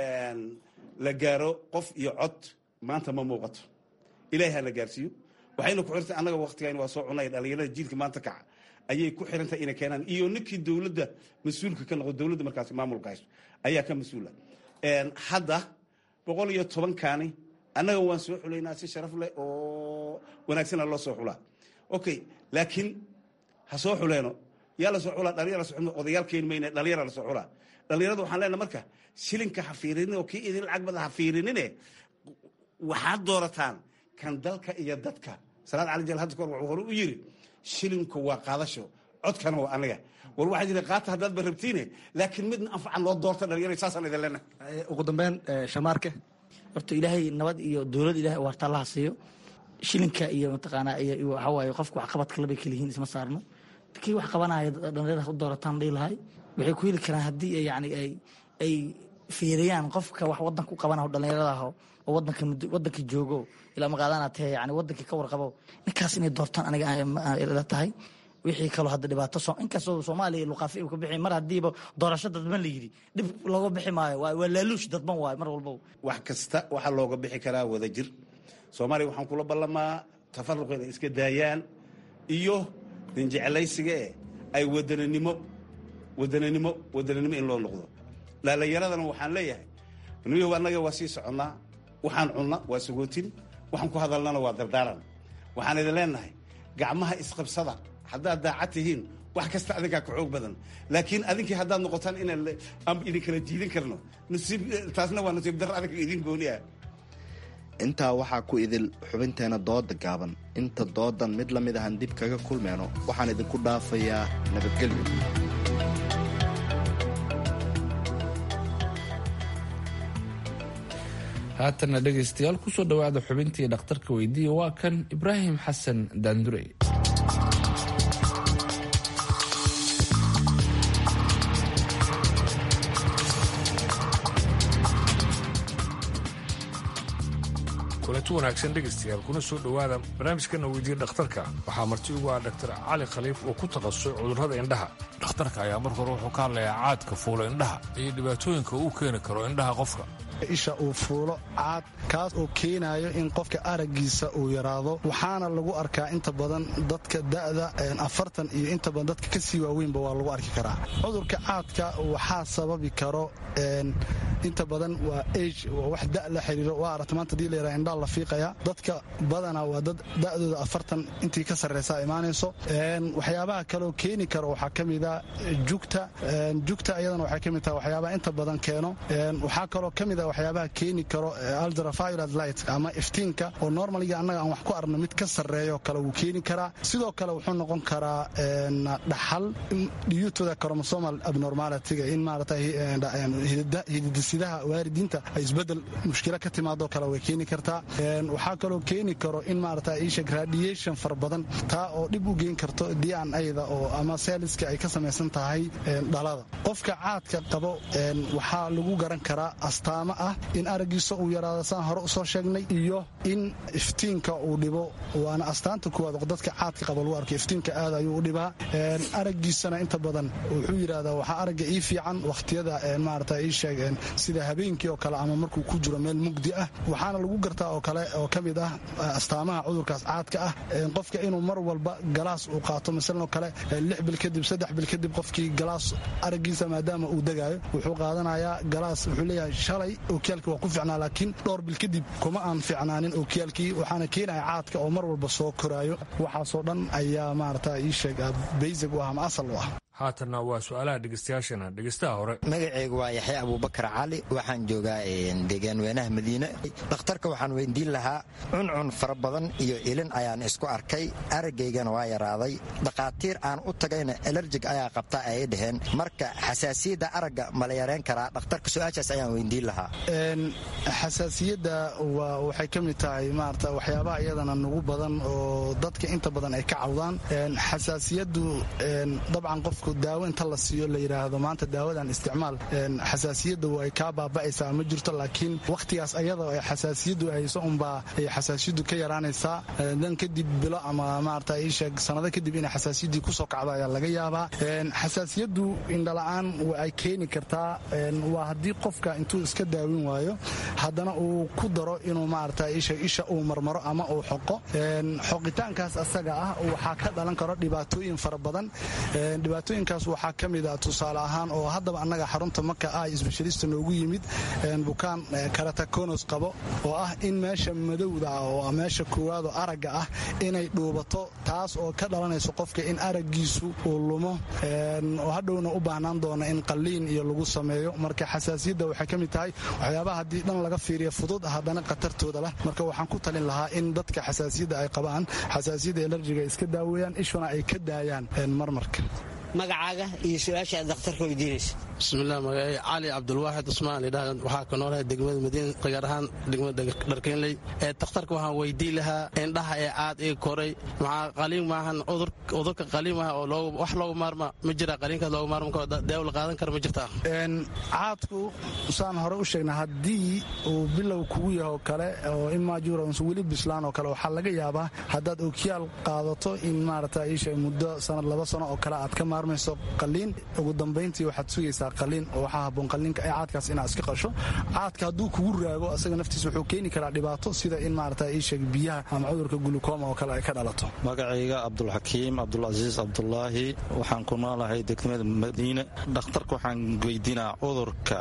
la gaaro qof iyo cod maanta ma muuqato ilahi hana gaarsiiyo waxayna ku xirtay annaga waktigan waa soo cunay dhalinyarada jiilka maanta kaca ayay ku xirantahay inay keenaan iyo ninkii dowladda mas-uulka ka noqdo dowladda markaasi maamulka hayso ayaa ka mas-uula hadda boqol iyo tobankaani annaga waan soo xulaynaa si sharaf leh oo wanaagsana loo soo xulaa okay laakiin ha soo xuleeno yaa la soo xulaa dhalinyar la soo xulma odayaal keeni mayne dhalinyara la soo xulaa dhalinyarada waxaan leenahay marka shilinka ha fiirinin oo kii idin lacag badan ha fiirinine waxaad doorataan kan dalka iyo dadka salaad cali jal hadda kahor wuxuu hore u yiri shilinku waa qaadasho codkana waa aniga war waxaa jira qaata haddaad ba rabtiine laakiin midna anfacan loo doorta dhalinyarada saasaan idin leenahay ugu dambeyn shamaarke horta ilaahay nabad iyo dowlad ilahay waarta allaha siiyo shilinka iyo mataqaanaa iyo waxa waaye qofka wax qabadka labay kala yihiin isma saarno kii wax qabanaya dhalinyarada u doorataan dhihi lahay waxay ku heli karaan haddii yani ay ay fiiriyaan qofka wax wadanka u qabanaho dhalinyarada aho oo wadanka wadanka joogo ilaa maqaadana tahe yani wadankii ka warqabo ninkaas inay doortaan aniga ila tahay wixii kaloo hadda dhibaato inkastoo soomaaliya luqaafi uu ka bixi mar haddiiba doorasho dadban la yidhi dhib looga bixi maayo waa laaluush dadban waayo mar walbo wax kasta waxaa looga bixi karaa wada jir soomaaliya waxaan kula ballamaa tafaruq inay iska daayaan iyo ninjeclaysiga e ay wadananimo wadananimo wadananimo in loo noqdo dhalinyaradana waxaan leeyahay niyo annaga waa sii soconnaa waxaan cunna waa sagootin waxaan ku hadalnana waa dardaaran waxaan idin leenahay gacmaha isqabsada haddaad daacad tihiin wax kasta adinkaa ka xoog badan laakiin adinkii haddaad noqotaan inaan idin kala jiidin karno taasna waa nasiib dar adinka idin gooni ah intaa waxaa ku idil xubinteena dooda gaaban inta doodan mid la mid ahan dib kaga kulmeyno waxaan idinku dhaafayaa nabadgelyo haatana dhegaystayaal kusoo dhowaada xubintii dhakhtarka weydiiya waa kan ibraahim xasan daandurey kulanti wanaagsan dhegaystayaal kuna soo dhowaada barnaamijkana weydiiya dhakhtarka waxaa marti ugu ah dhaktar cali khaliif oo ku takhasusay cudurrada indhaha dhakhtarka ayaa marka hore wuxuu ka hadlayaa caadka fuula indhaha iyo dhibaatooyinka uu keeni karo indhaha qofka isha uu fuulo caad kaas oo keenayo in qofka araggiisa uu yaraado waxaana lagu arkaa inta badan dadka da'da afartan iyo inta badan dadka ka sii waaweynba waa lagu arki karaa cudurka caadka waxaa sababi karo inta badan waa age waa wax da la xiriiro waa aragta maanta hadii la yaraha indhaa la fiiqaya dadka badanaa waa dad da'dooda afartan intii ka sarreysa imaanayso waxyaabaha kaleoo keeni karo waxaa ka mida jugta jugta iyadana waxay ka mid tahay waxyaabaha inta badan keeno waxaa kaloo ka mid a waxyaabaha keeni karo ultraviolet light ama iftiinka oo normaliga annaga aan wax ku arno mid ka sarreeyo kale wuu keeni karaa sidoo kale wuxuu noqon karaa dhaxal due to the chromosomal abnormalityga in maarata hididis hidasidaha waaridiinta ay isbedel mushkila ka timaadoo kale way keeni kartaa waxaa kaloo keeni karo in maarata isheg radiation fara badan taa oo dhib u geyn karto d n ada oo ama seeliska ay ka samaysan tahay dhalada qofka caadka qabo waxaa lagu garan karaa astaamo ah in aragiisa uu yaraado saan hore usoo sheegnay iyo in iftiinka uu dhibo waana astaanta kuwaad dadka caadka qaba lagu arko iftiinka aad ayuu u dhibaa aragiisana inta badan wuxuu yidhahdaa waxaa aragga ii fiican wakhtiyada maarata ii sheeg sida habeenkii oo kale ama markuu ku jiro meel mugdi ah waxaana lagu gartaa oo kale oo ka mid ah astaamaha cudurkaas caadka ah qofka inuu mar walba galaas uu qaato masalan oo kale lix bil kadib saddex bil kadib qofkii galaas aragiisa maadaama uu degaayo wuxuu qaadanayaa galaas wuxuu leeyahay shalay ookiyaalkii waa ku ficnaa laakiin dhowr bil kadib kuma aan ficnaanin ookiyaalkii waxaana keenaya caadka oo mar walba soo koraayo waxaasoo dhan ayaa maarata ii sheeg baysig u ah ama asal u ah haatanna waa su-aalaha dhegeystayaashana dhegeystaha hore magacaygu waa yaxya abuubakar cali waxaan joogaa deegaan weynaha madiine dhakhtarka waxaan weydiin lahaa cuncun fara badan iyo ilin ayaan isku arkay aragaygana waa yaraaday dhakhaatiir aan u tagayna elerjig ayaa qabta ayay dhaheen marka xasaasiyadda aragga mala yareen karaa dhakhtarka su-aashaas ayaan weydiin lahaa xasaasiyadda waxay ka mid tahay maarata waxyaabaha iyadana nugu badan oo dadka inta badan ay ka cawdaan xasaasiyaddu dabcan qof daawo inta la siiyo la yidhaahdo maanta daawadan isticmaal xasaasiyadda way kaa baaba'aysaa ma jirto laakiin wakhtigaas ayada ee xasaasiyaddu hayso unbaa ay xasaasiyaddu ka yaraanaysaa dan kadib bilo ama maarata iisheeg sanado kadib inay xasaasiyaddii kusoo kacdo ayaa laga yaabaa xasaasiyaddu indhala'aan ay keeni kartaa waa haddii qofka intuu iska daawin waayo haddana uu ku daro inuu maarata iisheeg isha uu marmaro ama uu xoqo xoqitaankaas asaga ah waxaa ka dhalan karo dhibaatooyin fara badan dhibaatooyinkaas waxaa ka mid a tusaale ahaan oo haddaba annaga xarunta marka ah sbeshalista noogu yimid bukaan karatakonos qabo oo ah in meesha madowda ah oo meesha koowaadoo aragga ah inay dhuubato taas oo ka dhalanayso qofka in araggiisu uu lumo oo hadhowna u baahnaan doona in qalliin iyo lagu sameeyo marka xasaasiyadda waxay ka mid tahay waxyaabaha haddii dhan laga fiiriya fudud haddana khatartooda lah marka waxaan ku talin lahaa in dadka xasaasiyadda ay qabaan xasaasiyadda elerjiga ay iska daaweeyaan ishuna ay ka daayaan marmarka magacaaga iyo su-aasha aad dakhtarka weydiinaysa bismilah magacay cali cabdulwaaxid cusmaan idhaah waxaa ka noolahay degmada madiina gaar ahaan degmada dharkeenley ee dakhtarka waxaan weydiin lahaa indhaha ee aad ii koray maxaa qaliin maahan cudurka qaliin maaha oo wax loogu maarma ma jira qaliinkaas loogu maarma karo daawo la qaadan kara ma jirtaa caadku saan hore u sheegna haddii uu bilow kugu yaho kale oo imajurans weli bislaan oo kale waxaa laga yaabaa haddaad okiyaal qaadato in maarata iisha muddo sanad laba sano oo kale aad ka maarmayso qaliin ugu dambayntii waxaad sugaysaa qaliin oo waxaa haboon qaliinka ee caadkaas inaad iska qasho caadka hadduu kugu raago asaga naftiisa wuxuu keeni karaa dhibaato sida in maarata iisheeg biyaha ama cudurka gulukoma oo kale ay ka dhalato magacayga cabdulxakiim cabdulcasiis cabdulaahi waxaan ku noolahay degmada madiine dhakhtarka waxaan weydiinaa cudurka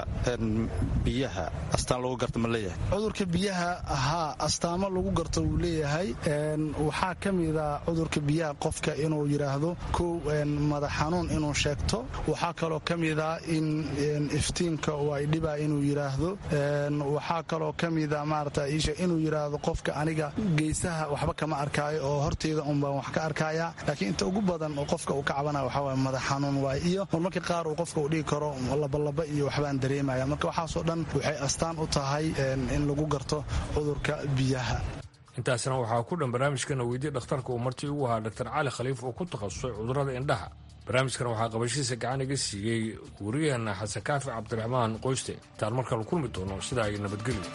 biyaha astaan lagu garta ma leeyahay cudurka biyaha haa astaamo lagu garto wuu leeyahay waxaa ka mida cudurka biyaha qofka inuu yidhaahdo kow madax xanuun inuu sheegto waxaa kaloo ka mida in iftiinka ay dhibaa inuu yidhaahdo waxaa kaloo ka mida maarata isha inuu yidhaahdo qofka aniga geysaha waxba kama arkaayo oo horteyda un baan wax ka arkaya laakiin inta ugu badan oo qofka uu ka cabanaya waxaa waye madax xanuun waay iyo marmarka qaar uu qofka uu dhigi karo labalaba iyo waxbaan dareemaya marka waxaasoo dhan waxay astaan u tahay in lagu garto cudurka biyaha intaasna waxaa ku dhan barnaamijkana weydii dhakhtarka uu martii ugu ahaa dr cali khaliif oo ku takhasusay cudurrada indhaha barnaamijkan waxaa qabashihiisa gacan iga siiyey wariyaheena xasan kaafi cabdiraxmaan qoyste intaan markale kulmi doono sidaa iyo nabadgelyo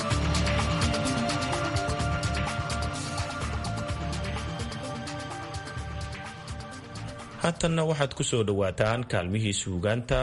haatanna waxaad ku soo dhowaataan kaalmihii suugaanta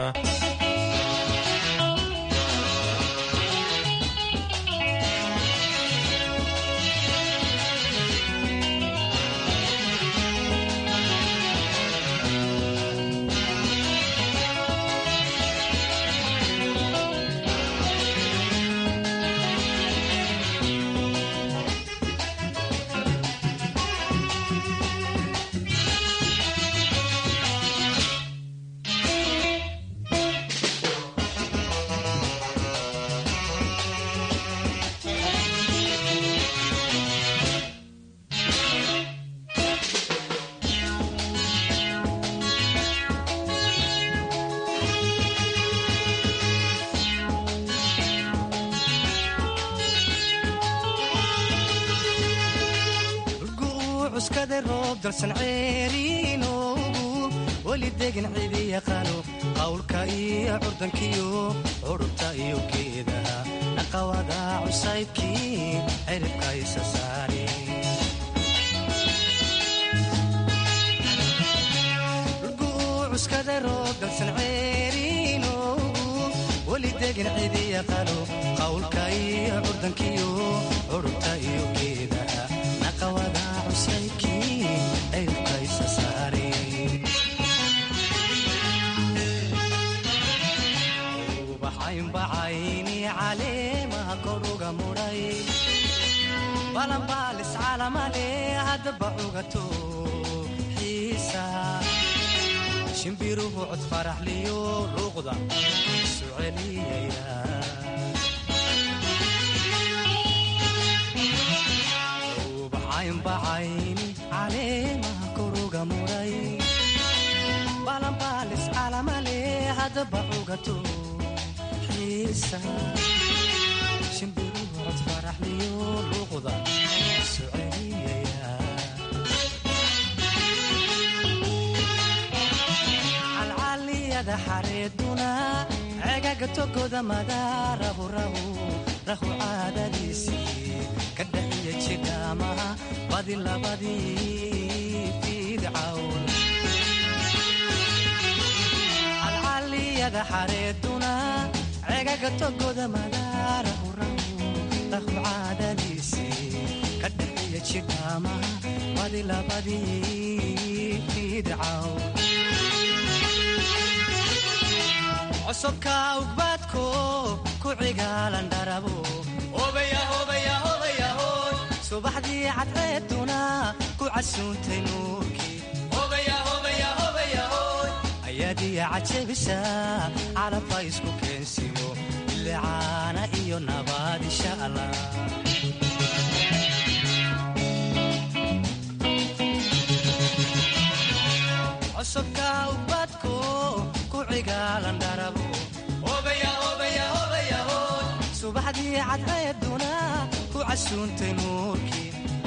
cuskaday roob dalsan ceeriinoogu weli degin cidi yaqaano qawlka iyo curdankiyo curubta iyo geedaha dhaqawada cusaybkii ciribka isa saare cuskaday roob dalsan ceeriinoogu weli degin cidi yaqaano qawlka iyo curdankiyo curubta iyo geedaha dhaqawada cusaybkii ciribka isa saare bacaynbacayni caleemaha koruga mudhay balanbaalis calamale haddaba cugato xiisa shimbiruhu cod faraxliyo luuqda isu celiyaya bacaynbacayni caleemaha koruga mudhay balanbaalis calamale haddaba cugato shimbiruhu cod faraxliyo luuqda isu celiyaya calcaliyada xareeduna cegaga togoda madaarahu rahu rahu caadadiisii ka dhaxiya jidhaamaha badi labadii fiidcawn calcaliyada xareeduna cegaga togoda madaarahu rahu rahu caadadiisii ka dhaxiya jidhaamaha badi labadii fiidcawn csobka ugbaadko ku cigaalan dharabo subaxdii cadceeduna ku casuuntay nuurkii ayaadiya cajabisa calabka isku keensimo bilicaana iyo nabaad insha allah csobka ugbaadko ku cigaalan dharabo subaxdii cadceeduna ku casuuntay nuurkii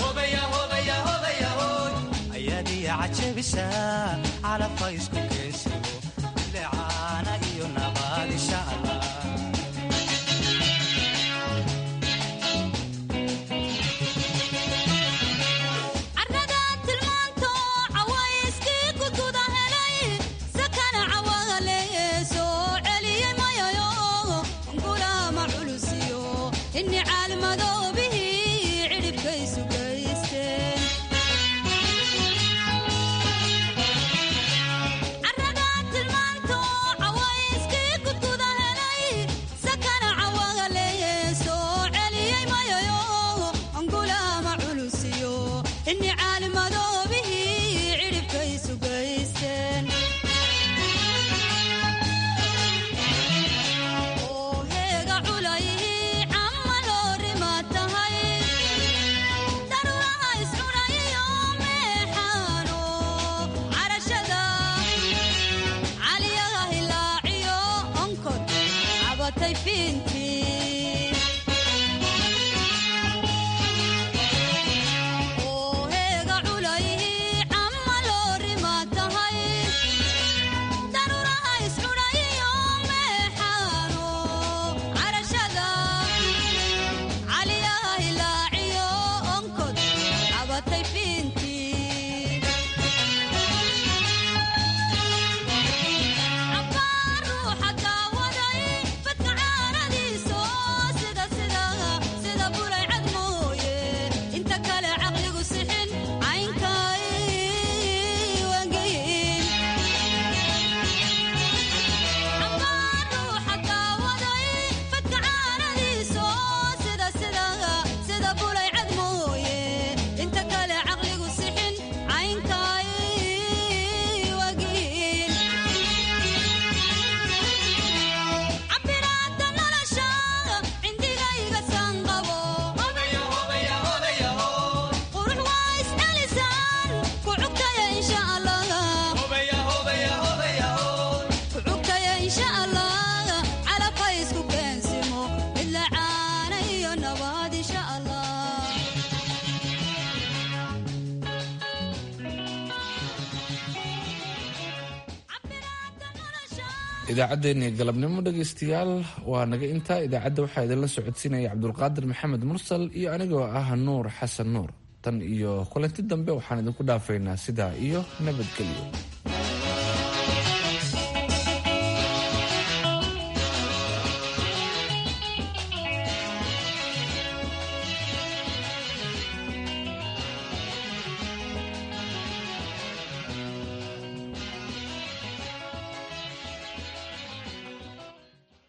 ayaadiya cajabisa calabka isku keensimo bilicaana iyo nabaad insha allah ruuxa daawaday badka caaradiiso idaacaddeenii galabnimo dhegaystayaal waa naga intaa idaacadda waxaa idinla socodsiinaya cabdulqaadir maxamed mursal iyo anigoo ah nuur xasan nuur tan iyo kulanti dambe waxaan idinku dhaafaynaa sidaa iyo nabadgelyo